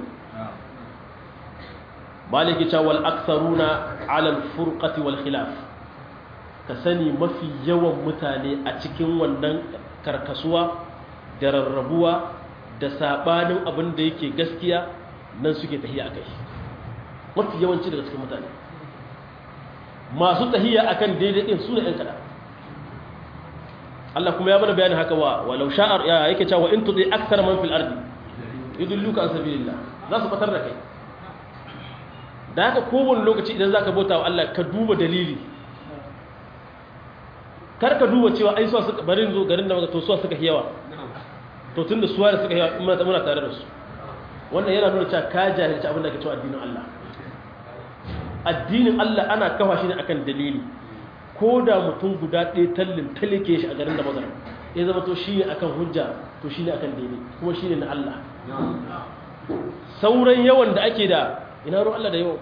maliki ta wal aktharuna ala al furqati wal khilaf ka sani mafi yawan mutane a cikin wannan karkasuwa da rarrabuwa da sabanin abin da yake gaskiya nan suke tahiya akai mafi yawanci daga cikin mutane masu tahiya akan daidai din su ne ɗan kaɗan Allah kuma ya mana bayanin haka wa walau sha'ar ya yake cewa in tudi akthar man fil ardi yudilluka an sabilillah za su fatar da kai da haka kowane lokaci idan zaka bauta wa Allah ka duba dalili kar ka duba cewa ai suwa suka bari zo garin da maka to suwa suka yawa to tunda suwa da suka yawa muna muna tare da su wannan yana nuna cewa ka jahilci abin da ke cewa addinin Allah addinin Allah ana kafa shi ne akan dalili ko da mutum guda ɗaya tallin talike shi a garin da magana ya zama to shi ne akan hujja to shi ne akan daidai kuma shi ne na Allah sauran yawan da ake da ina ruwan Allah da yawan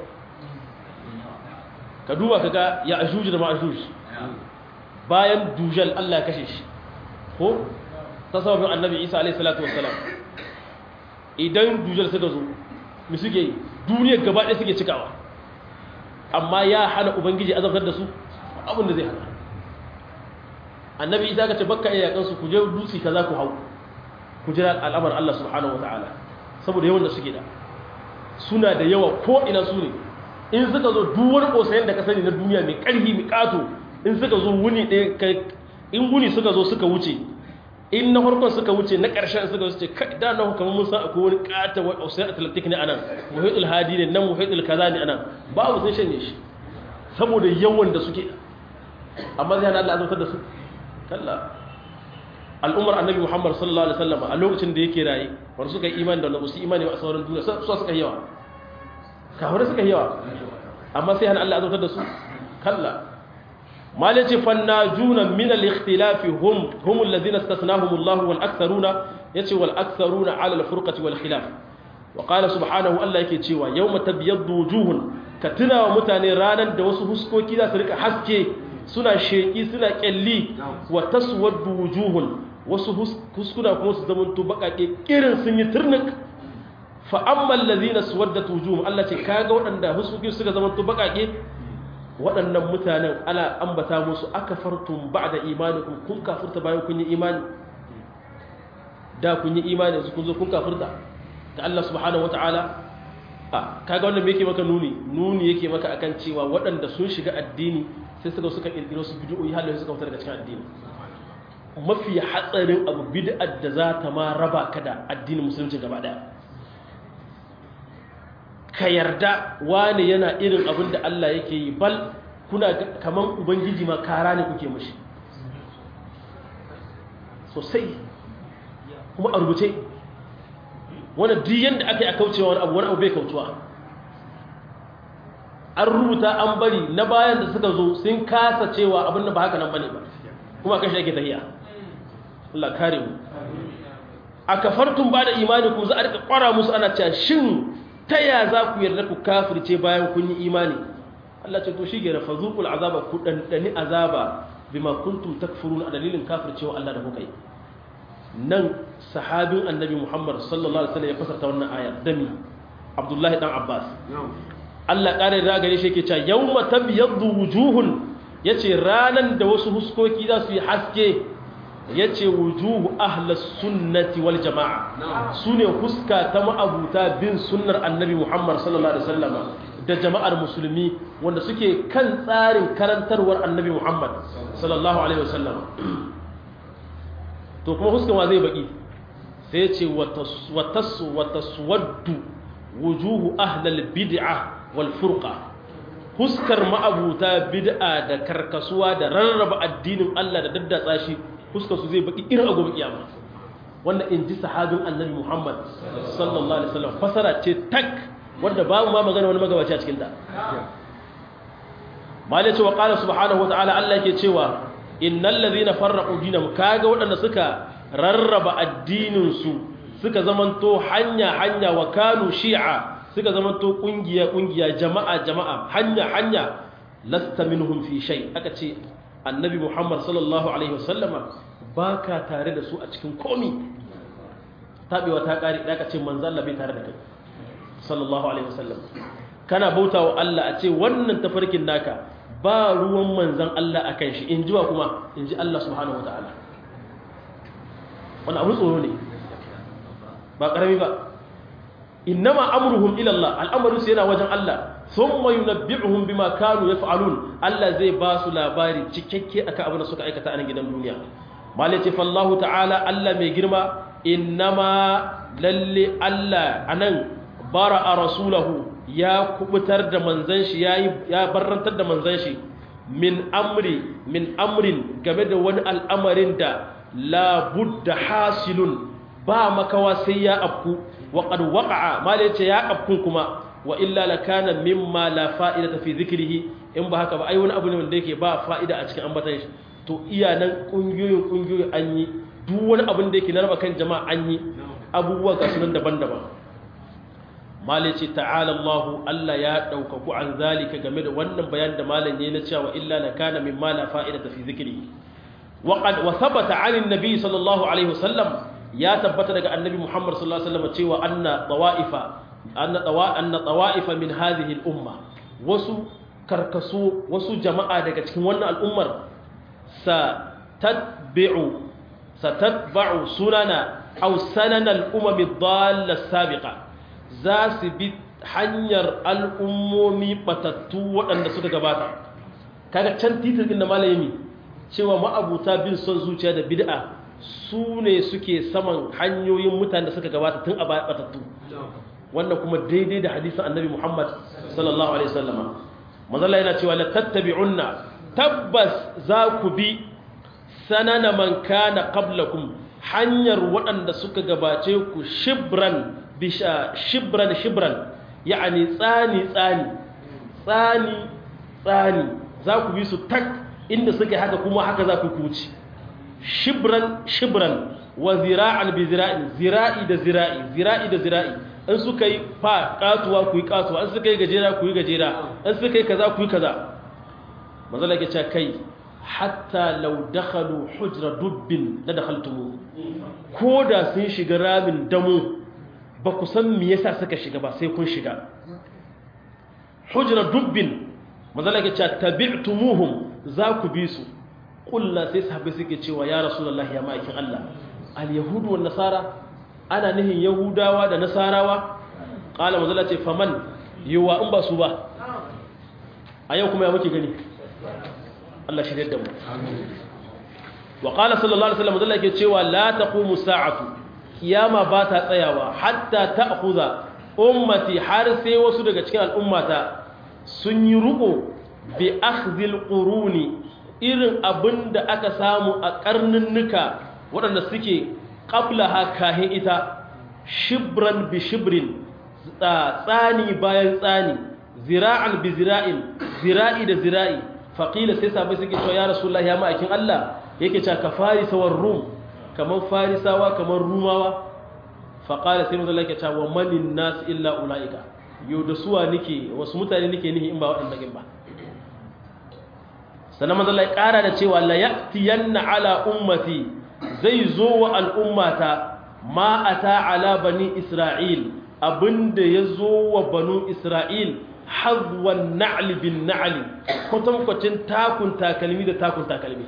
ka duba ka ga ya ajuji da ma'ajuj bayan dujal Allah ya kashe shi ko ta sababin annabi isa alaihi salatu wassalam idan dujal suka zo mu suke duniyar gaba ɗaya suke cikawa amma ya hana ubangiji azabtar da su abin da zai hana annabi isa ka ce bakka iya yakan su ku je dutse kaza ku hau ku jira al'amar Allah subhanahu wataala saboda yawan da suke da suna da yawa ko ina su ne in suka zo duk wani kosayen da ka sani na duniya mai ƙarfi mai ƙato in suka zo wuni ɗaya kai in wuni suka zo suka wuce in na farkon suka wuce na ƙarshen suka wuce kai da na hukamar mun san akwai wani ƙata wa ocean atlantic ne anan muhaitul hadi ne nan muhaitul kaza ne anan babu sun shanye shi saboda yawan da suke amma zai hana Allah azabtar da su kalla al'ummar annabi muhammad sallallahu alaihi wasallam a lokacin da yake raye wanda suka yi imani da wanda su imani a sauran duniya su suka yawa kafirai suka yawa amma sai hana Allah azabtar da su kalla malaci fannajuna min al-ikhtilafi hum hum alladhina istasnahum Allah wal aktharuna yace wal aktharuna ala al-furqati wal khilaf wa qala subhanahu Allah yake cewa yawma tabyaddu wujuhun ka tuna wa mutane ranan da wasu huskoki za su rika haske suna sheki suna kyalli wa taswaddu wujuhun wasu huskuna kuma su zamanto bakake kirin sun yi turnik fa amma allazina suwaddat wujuhum Allah ce kaga waɗanda huskoki suka zamanto bakake waɗannan mutanen ana ambata musu aka fartun ba da imanikun kun kafurta bayan kun yi imani da kun yi imani su kun zo kun kafurta ga Allah subhanahu wa ta'ala a kaga wannan yake maka nuni nuni yake maka akan cewa waɗanda sun shiga addini sai suka suka ƙirƙiro su bid'o'i halin suka fita daga cikin addini mafi hatsarin abu bid'ar da za ta ma raba ka da addinin musulunci gaba ɗaya ka yarda wani yana irin abin da Allah yake yi bal kuna kaman ubangiji ma kara ne kuke mashi sosai kuma a rubuce wani diyan da aka yi a kaucewa wani abu wani abu bai kautuwa an rubuta an bari na bayan da suka zo sun kasa cewa abin da ba haka nan bane ba kuma kan shi ake tahiya Allah kare mu a kafartun ba da imani kuma za a rika kwara musu ana cewa shin ta ya za ku yarda ku kafirce bayan kun yi imani Allah ce to shi gera fazuqul azaba ku dandani azaba bima kuntum takfurun a dalilin kafircewa Allah da kuka yi nan sahabin annabi Muhammad sallallahu alaihi wasallam ya fasarta wannan aya dami Abdullahi dan Abbas Allah kare da gare shi yake cewa yawma tabyaddu wujuhun yace ranan da wasu huskoki za su yi haske yace wujuhu ahlus sunnati wal jamaa sune huska ta ma'abuta bin sunnar annabi Muhammad sallallahu alaihi wasallam da jama'ar musulmi wanda suke kan tsarin karantarwar annabi Muhammad sallallahu alaihi wasallam to kuma huskan wa zai baki sai yace watas wataswaddu wujuhu ahlal bid'ah wal furqa huskar ma'abuta bid'a da karkasuwa da rarraba addinin Allah da daddatsa shi fuskar su zai baki irin agobe kiyama wanda in ji sahabin annabi Muhammad sallallahu alaihi wasallam fasara ce tak wanda babu ma magana wani magabaci a cikin ta mali ce wa qala subhanahu wa ta'ala Allah yake cewa innal ladhina farraqu dinahum kaga waɗanda suka rarraba addinin su suka zamanto hanya hanya wa kanu shi'a suka zamanto kungiya kungiya jama'a jama'a hanya hanya lasta minhum fi shay aka ce annabi muhammad sallallahu alaihi wasallama ba ka tare da su a cikin komi taɓewa ta ƙari da aka ce manzan Allah bai tare da kai sallallahu alaihi wasallam kana bauta wa Allah a ce wannan tafarkin naka ba ruwan manzan Allah a kan shi in ji wa kuma in ji Allah subhanahu wa ta'ala wani abu tsoro ne ba ƙarami ba innama amruhum ila Allah al'amarin su yana wajen Allah thumma yunabbi'uhum bima kanu yaf'alun Allah zai ba su labari cikakke akan abin da suka aikata a nan gidan duniya malaci fallahu ta'ala Allah mai girma innama lalle Allah anan bara a rasulahu ya kubutar da manzan shi ya barrantar da manzan shi min amri min amrin game da wani al'amarin da labudda hasilun ba makawa sai ya afku wa qad waqa'a mala yace ya afkun kuma wa illa lakana mimma la fa'idata fi dhikrihi in ba haka ba ai wani abu ne wanda yake ba fa'ida a cikin ambatan shi to iya nan kungiyoyin kungiyoyi an yi duk wani abin da yake na raba kan jama'a an yi abubuwa ga sunan daban-daban malai ce ta'ala Allah Allah ya ɗaukaku an zalika game da wannan bayan da malam yayi na cewa illa la kana mimma la fa'idata fi dhikri wa qad wa thabata 'an an-nabi sallallahu alaihi wasallam ya tabbata daga annabi Muhammad sallallahu alaihi wasallam cewa anna tawa'ifa anna tawa anna tawa'ifa min hadhihi al-umma wasu karkaso wasu jama'a daga cikin wannan al'ummar sa tatbi'u sa tatba'u sunana aw sanana al-umam ad-dalla as-sabiqa za su bi hanyar al'ummomi batattu waɗanda suka gabata kaga can titir ɗin da malayami cewa ma'abuta bin son zuciya da bid'a su ne suke saman hanyoyin mutane da suka gabata tun a batattu wannan kuma daidai da hadisin annabi muhammad sallallahu alaihi wasallama mazalla yana cewa la tattabi'unna tabbas za ku bi sanana man kana qablakum hanyar waɗanda suka gabace ku shibran bisha shibran shibran yani tsani tsani tsani tsani za ku bi su tak inda suke haka kuma haka za ku kuci shibran shibran wa zira'an bi zira'in zira'i da zira'i zira'i da zira'i in suka yi fa katuwa ku yi katuwa in suka yi gajera ku yi gajera in suka yi kaza ku yi kaza manzala ke ce kai hatta law dakhalu hujra dubbin la dakhaltumu ko da sun shiga ramin damu ba ku san me yasa suka shiga ba sai kun shiga hujra dubbin manzala ke ce tabi'tumuhum za ku bi su kulla sai sahabbai suke cewa ya rasulullahi ya ma'aikin Allah al-yahudu wan nasara ana nihin yahudawa da nasarawa qala manzala ce faman yawa in ba su ba a yau kuma ya muke gani Allah shi da mu wa qala sallallahu alaihi wasallam manzala ke cewa la taqumu sa'atu kiyama ba ta tsayawa hatta ta'khudha ummati har sai wasu daga cikin al'ummata sun yi ruko bi akhdhil quruni irin abinda aka samu a karninnuka waɗanda suke qablaha kahin ita shibran bi shibrin tsani bayan tsani zira'an bi zira'in zira'i da zira'i faqila sai sabai suke cewa ya rasulullahi ya ma'aikin Allah yake cewa ka farisa war rum kaman farisawa kaman rumawa faqala sai manzo yake cewa manin nas illa ulaika yau da suwa nike wasu mutane nike nihi in ba waɗanda ba sannan manzo Allah ya ƙara da cewa la ya'tiyanna ala ummati zai zo wa al'ummata ma ata ala bani isra'il abinda ya zo wa banu isra'il hazwan na'li bin na'li kwatankwacin takun takalmi da takun takalmi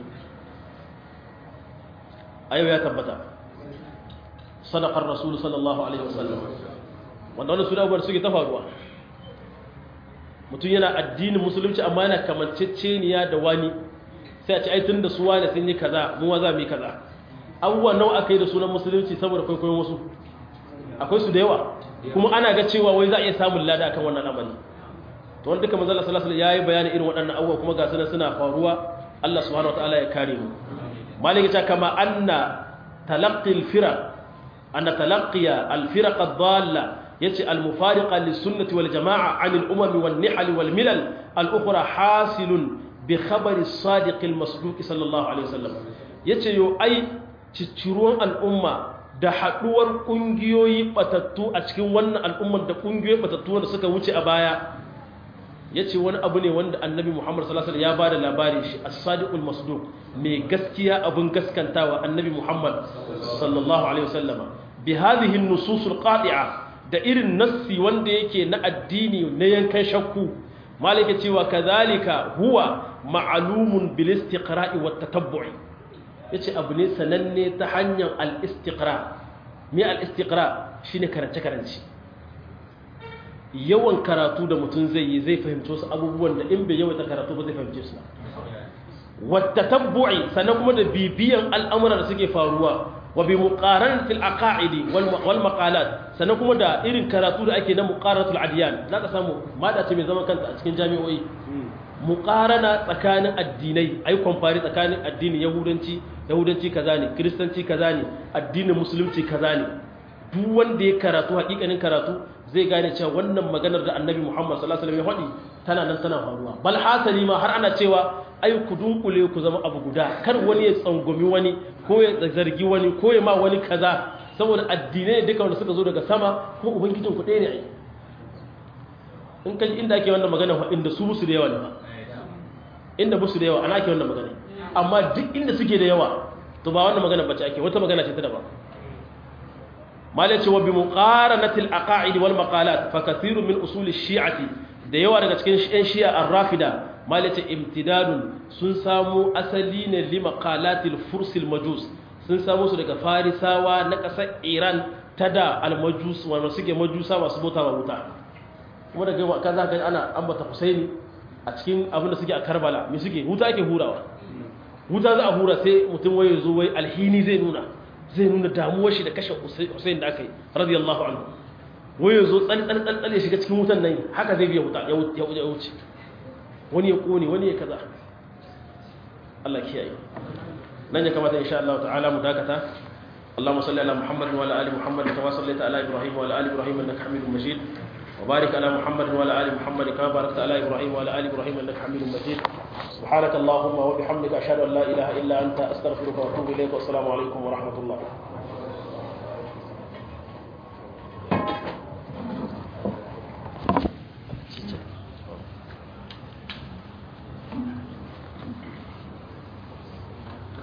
a yau ya tabbata sadakar rasulu sallallahu alaihi wasallam wanda wani suna abubuwar suke ta faruwa mutum yana addinin musulunci amma yana kamanceceniya da wani sai a ci aitin da su wani sun yi kaza mu za mu yi kaza abubuwa nawa aka yi da sunan musulunci saboda kwaikwayon wasu akwai su da yawa kuma ana ga cewa wai za a iya samun lada akan wannan amali to wanda duka manzala sallallahu alaihi wasallam yayi bayani irin waɗannan abubuwa kuma ga sunan suna faruwa Allah subhanahu wataala ya kare mu malaka ta kama anna talaqqi al-firaq anna talaqqiya al-firaq ad-dalla yace al-mufariqa lis-sunnati wal jama'a 'an al-umam wan nihal wal milal al-ukhra hasilun bi khabari as-sadiq al-masduq sallallahu alaihi wasallam yace yo ai cicciruwan al'umma da haduwar kungiyoyi batattu a cikin wannan al'ummar da kungiyoyi batattu wanda suka wuce a baya yace wani abu ne wanda annabi Muhammad sallallahu alaihi wasallam ya bada labari shi as-sadiqul masduq mai gaskiya abun gaskantawa annabi Muhammad sallallahu alaihi wasallama bi hadhihi an-nusus al-qati'a da irin nassi wanda yake na addini na yankan shakku malaka cewa kadhalika huwa ma'lumun bil istiqra'i wat tatabbu'i yace abu ne sananne ta hanyar al-istiqra me al-istiqra shine karance karance yawan karatu da mutum zai yi zai fahimci wasu abubuwan da in bai yawaita karatu ba zai fahimce su wattatabbu'i sannan kuma da bibiyan al'amuran da suke faruwa wa bi muqaranatil aqaidi wal maqalat sannan kuma da irin karatu da ake na muqaranatul adiyan zaka samu mada ce mai zaman kanta a cikin jami'o'i muqarana tsakanin addinai ai kwamfari tsakanin addinin yahudanci yahudanci kaza ne kristanci kaza ne addinin musulunci kaza ne duk wanda ya karatu hakikanin karatu zai gane cewa wannan maganar da annabi Muhammad sallallahu alaihi wasallam ya faɗi tana nan tana faruwa bal hasali ma har ana cewa ai ku dunkule ku zama abu guda kar wani ya tsangwami wani ko ya zargi wani ko ya ma wani kaza saboda addinai duka wanda suka zo daga sama ko ubangijin ku ɗaya ne ai in kai inda ake wannan magana inda su musu da yawa ne ba inda musu da yawa ana ake wannan magana amma duk inda suke da yawa to ba wannan magana bace ake wata magana ce ta daban malai ce wa bi muqaranatil aqaid wal maqalat fa kathirun min usul ash-shi'ati da yawa daga cikin ƴan shi'a ar-rafida malai ce imtidadun sun samu asali ne li maqalatil fursil majus sun samu su daga farisawa na ƙasar iran ta da al-majus wanda suke majusa masu bauta wa wuta kuma daga kaza ga ana ambata husaini a cikin abin da suke a karbala me suke wuta ake hurawa wuta za a hura sai mutum waye zo wai alhini zai nuna zai nuna damuwar shi da kashe Hussein da aka yi radiyallahu anhu waye zo tsal tsal tsal ya shiga cikin wutan nan haka zai biya wuta ya wuce wani ya kone wani ya kaza Allah kiyaye nan ya kamata insha Allah ta'ala mu dakata اللهم صل على محمد وعلى ال محمد كما صليت على ابراهيم وعلى ال ابراهيم انك حميد مجيد وبارك على محمد وعلى ال محمد كما باركت على ابراهيم وعلى ال ابراهيم انك حميد مجيد سبحانك اللهم وبحمدك اشهد ان لا اله الا انت استغفرك واتوب اليك والسلام عليكم ورحمه الله